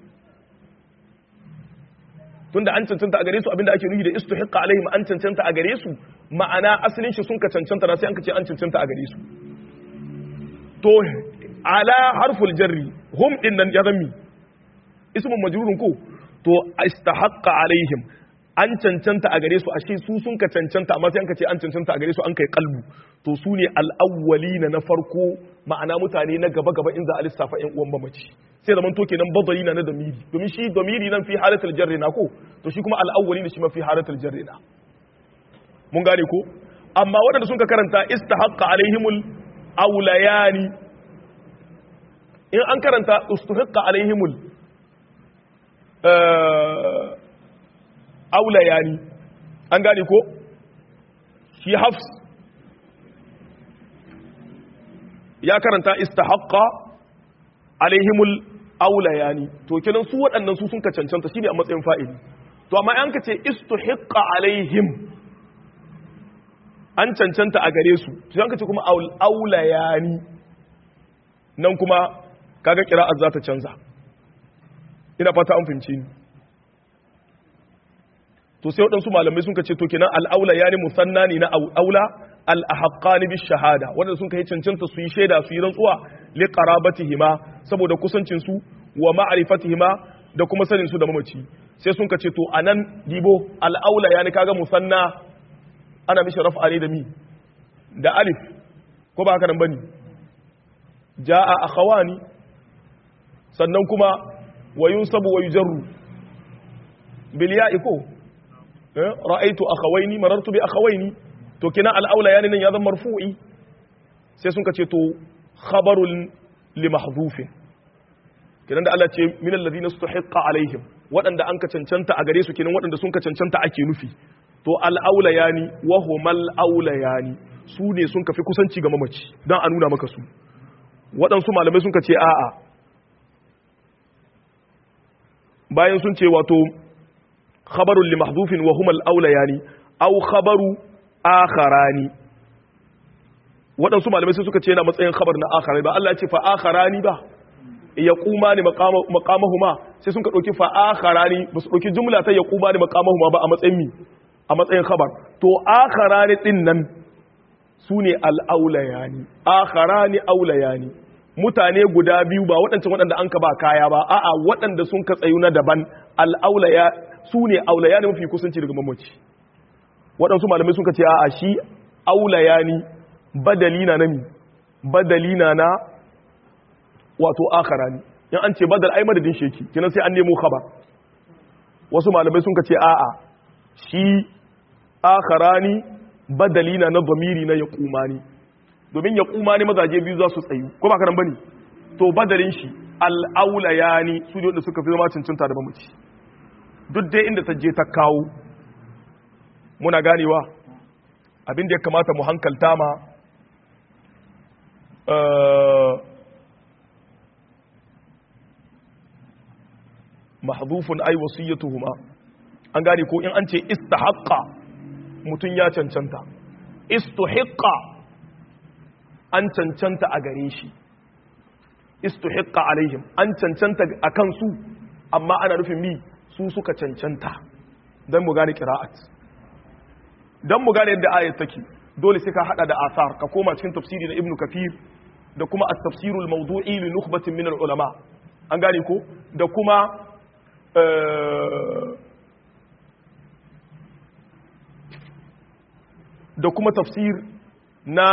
tunda an cancanta a gare su abinda ake nufi da istuhiqqa alaihim an cancanta a gare su ma'ana asalin shi sun ka cancanta na sai an ka ce an cancanta a gare su to ala harful jarri hum din nan ya zammi ismun majrurun ko to istahaqqa alaihim an cancanta a gare su ashe su sun ka cancanta amma sai an ka ce an cancanta a gare su an kai kalbu to su ne al-awwalina na farko ma'ana mutane na gaba gaba in za a lissafa ƴan uwan mamaci sai zaman to kenan badali na na damiri domin shi damiri nan fi halatul jarri na ko to shi kuma al-awwalina shi ma fi halatul jarri na mun gane ko amma waɗanda sun ka karanta istahaqqa alaihimul awlayani in an karanta istuhaqqa alaihimul aulayani an gane ko shi hafs ya karanta istahaqqa alaihimul aulayani to kenan su waɗannan su sun ka cancanta shine a matsayin fa'ili to amma an ka ce istuhiqqa alaihim an cancanta a gare su to an ka ce kuma aulayani nan kuma kaga kira'ar za ta canza ina fata an fahimci ni to sai waɗansu malamai sun ce to kenan al'aula ya ne musanna ne na aula al'ahaqqani bi shahada wanda sun kai cancanta su yi shaida su yi rantsuwa li qarabatihima saboda kusancin su wa ma'rifatihima da kuma sanin su da mamaci sai sun ce to anan dibo al'aula ya ne kaga musanna ana mishi raf'a ne da mi da alif ko ba haka nan bane jaa akhawani sannan kuma wa yunsabu wa yujarru bil ya'i ko ra'aitu akhawaini marartu bi akhawaini to kina al-aula yani nan ya zama marfu'i sai sun kace to khabarul li mahdhufin kinan da Allah ce min alladhina istuhiqqa alaihim waɗanda an ka cancanta a gare su kinan waɗanda sun ka cancanta ake nufi to al-aula yani wa humal aula yani su ne sun kafi kusanci ga mamaci dan a nuna maka su waɗansu malamai sun ka ce a'a bayan sun ce wato khabarun li mahdhufin wa humal aulayani aw khabaru akharani waɗansu malamai sai suka ce yana matsayin khabar na akharani ba Allah ya ce fa akharani ba ya kuma ni maqamahuma sai sun ka dauki fa akharani ba su dauki jumla ta ya kuma ni maqamahuma ba a matsayin mi a matsayin khabar to akharani din nan sune al aulayani akharani aulayani mutane guda biyu ba waɗancan waɗanda an ka ba kaya ba a'a waɗanda sun ka tsayu na daban al'aulaya su ne aulaya ne mafi kusanci daga mamaci waɗansu malamai sun ka ce a'a shi aulaya ni badali na nami badali na na wato akara ni in an ce badal ai madadin sheki kinan sai an nemo khabar wasu malamai sun ka ce a'a shi akara ni badali na na zamiri na ya kumani domin ya kuma ne mazaje biyu za su tsayu ko ba karan bane to badalin shi al'aula ya ni su ne wanda suka fi zama cancanta da mamaci duk dai inda ta je ta kawo muna ganewa abin da ya kamata mu hankalta ma mahdhufun ay wasiyatuhuma an gane ko in an ce istahaqqa mutun ya cancanta istuhiqqa an cancanta a gare shi istuhiqqa alaihim an cancanta a kansu amma ana nufin mi su suka cancanta don mu gane qira'at don mu gane yadda ayat take dole sai ka hada da asar ka koma cikin tafsiri na ibnu kafir da kuma at-tafsirul mawdu'i li nukhbatin min al-ulama an gane ko da kuma da kuma tafsir na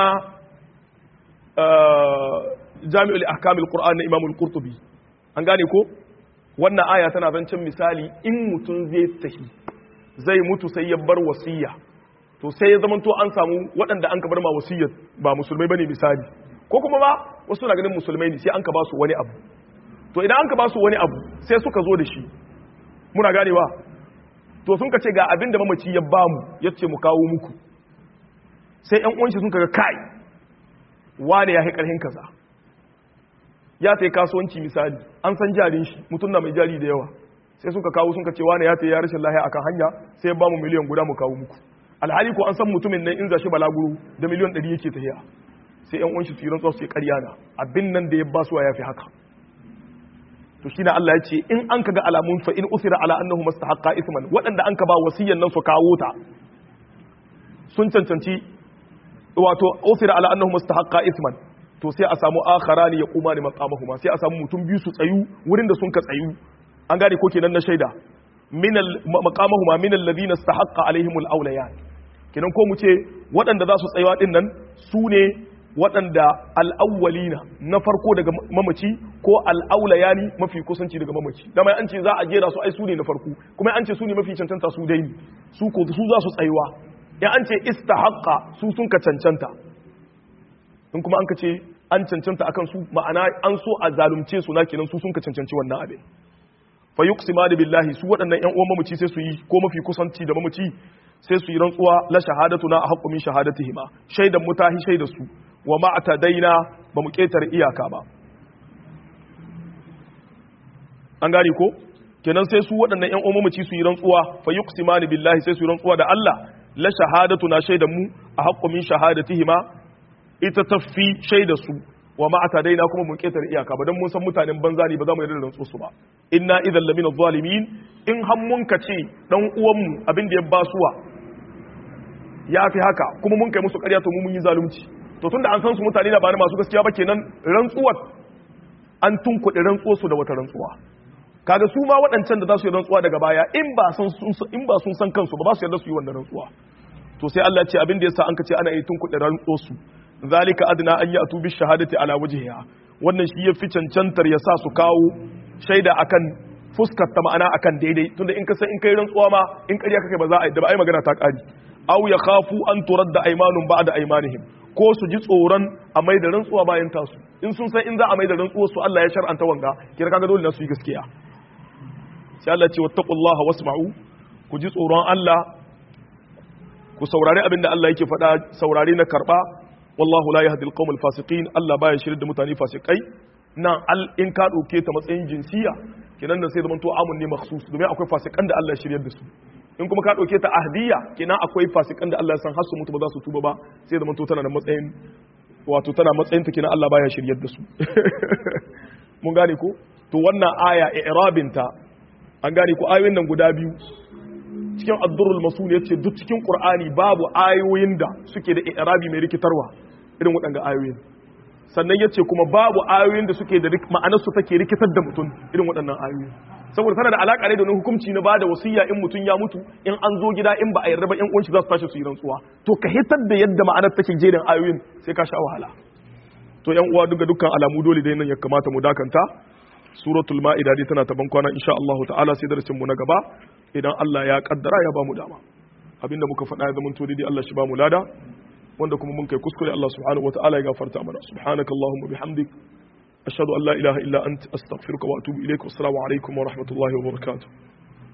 jami'ul ahkamul qur'an na imamul qurtubi an gane ko wannan aya tana zancen misali in mutum zai tahi zai mutu sai ya bar wasiya to sai ya zamanto an samu waɗanda an ka bar ma wasiyar ba musulmai bane misali ko kuma ba wasu na ganin musulmai ne sai an ka ba su wani abu to idan an ka ba su wani abu sai suka zo da shi muna ganewa to sun ka ce ga abin da mamaci ya ba mu ya ce mu kawo muku sai ƴan uwanshi sun ka ga kai wane ya ƙarhin kaza ya ta yi kasuwanci misali an san jarin shi mutum na mai jari da yawa sai suka kawo sun ce wane ya ta yi ya rashin lahiya akan hanya sai ba mu miliyan guda mu kawo muku alhali ko an san mutumin nan in za shi balaguro da miliyan ɗari yake tafiya sai yan uwanshi tsiran tsawo su ƙarya na abin nan da ya ba su ya fi haka to shi na Allah ya ce in an ka ga alamun fa in usira ala annahu mustahaqqa isman waɗanda an ka ba wasiyyan nan su kawo ta sun cancanci wato ofira ala annahu mustahaqqa isman to sai a samu akharani ya kuma ne maqamahuma sai a samu mutum biyu su tsayu wurin da sun ka tsayu an gane ko kenan na shaida min al maqamahuma min alladhina istahaqqa alaihim al awliyan kenan ko mu ce waɗanda za su tsayuwa din nan su ne waɗanda al-awwalina na farko daga mamaci ko al-awlayani mafi kusanci daga mamaci dama an ce za a jera su ai su ne na farko kuma an ce su ne mafi cancanta su dai su ko su za su tsayuwa in an ce istahaqqa su sun ka cancanta in kuma an ka ce an cancanta akan su ma'ana an so a zalunce su na kenan su sun ka cancanci wannan abin fa yuqsima billahi su waɗannan ƴan uwan mamaci sai su yi ko mafi kusanci da mamaci sai su yi rantsuwa la shahadatuna ahqqu min shahadatihima shaidan mutahi shaida su wa ma atadaina ba mu ketare iyaka ba an gane ko kenan sai su waɗannan ƴan uwan mamaci su yi rantsuwa fa yuqsima billahi sai su yi rantsuwa da Allah la shahadatu na shaidan mu a haƙƙo min shahadatihima ita tafi shaida su wa ma atadaina kuma mun ketar iyaka ba dan mun san mutanen banza ne ba za mu yarda da rantsu su ba inna idan lamina zalimin in har mun ka ce dan uwan mu abin da ya basuwa ya fi haka kuma mun kai musu ƙarya to mu mun yi zalunci to tunda an san su mutane na ba masu gaskiya ba kenan rantsuwar an tunkuɗe rantsuwar su da wata rantsuwa kaga su ma waɗancan da za su yi rantsuwa daga baya in ba sun in ba sun san kansu ba ba su yarda su yi wannan rantsuwa to sai Allah ya ce abin da yasa an ka ce ana yi tunkuɗe rantsuwar su zalika adna an ya'tu bi shahadati ala wajhiha wannan shi ya fi cancantar ya sa su kawo shaida akan fuskar ta ma'ana akan daidai tunda in ka san in kai rantsuwa ma in ƙarya kake ba za a yi da ba ai magana ta ƙari aw ya khafu an turadda aymanun ba'da aymanihim ko su ji tsoron a mai da rantsuwa bayan tasu in sun san in za a mai da rantsuwa su Allah ya shar'anta wanga kira kaga dole na su yi gaskiya sai Allah ce wattaqullaha wasma'u ku ji tsoron Allah ku saurari abin da Allah yake faɗa saurari na karɓa wallahu la yahdi alqawm alfasiqin Allah baya shirin da mutane fasikai nan al in ka dauke ta matsayin jinsiya kenan da sai zaman to amun ne makhsus domin akwai fasikan da Allah ya shiryar da su in kuma ka dauke ta ahdiya kenan akwai fasikan da Allah ya san har su mutu ba za su tuba ba sai zaman to tana da matsayin wato tana matsayin ta kenan Allah baya shiryar da su mun gane ko to wannan aya i'rabinta an gane ko ayoyin nan guda biyu cikin addurul masul yace duk cikin qur'ani babu ayoyin da suke da i'rabi mai rikitarwa irin waɗanga ayoyin sannan yace kuma babu ayoyin da suke da ma'anar su take rikitar da mutum irin waɗannan ayoyin saboda tana da alaka ne da wani hukunci na bada wasiya in mutum ya mutu in an zo gida in ba a yarda ba in uwanci za su tashi su yi rantsuwa to ka hitar da yadda ma'anar take jerin ayoyin sai ka sha wahala to yan uwa duka dukkan alamu dole dai nan ya kamata mu dakanta suratul ma'ida dai tana taban kwana insha Allah ta'ala sai darasin mu na gaba idan Allah ya kaddara ya bamu dama abinda muka faɗa ya zama to dai Allah shi bamu lada wanda kuma mun kai kuskure Allah subhanahu wa ta'ala ya gafarta mana subhanakallahumma bihamdik ashhadu an la ilaha illa anta astaghfiruka wa atubu ilaik wassalamu alaikum wa rahmatullahi wa barakatuh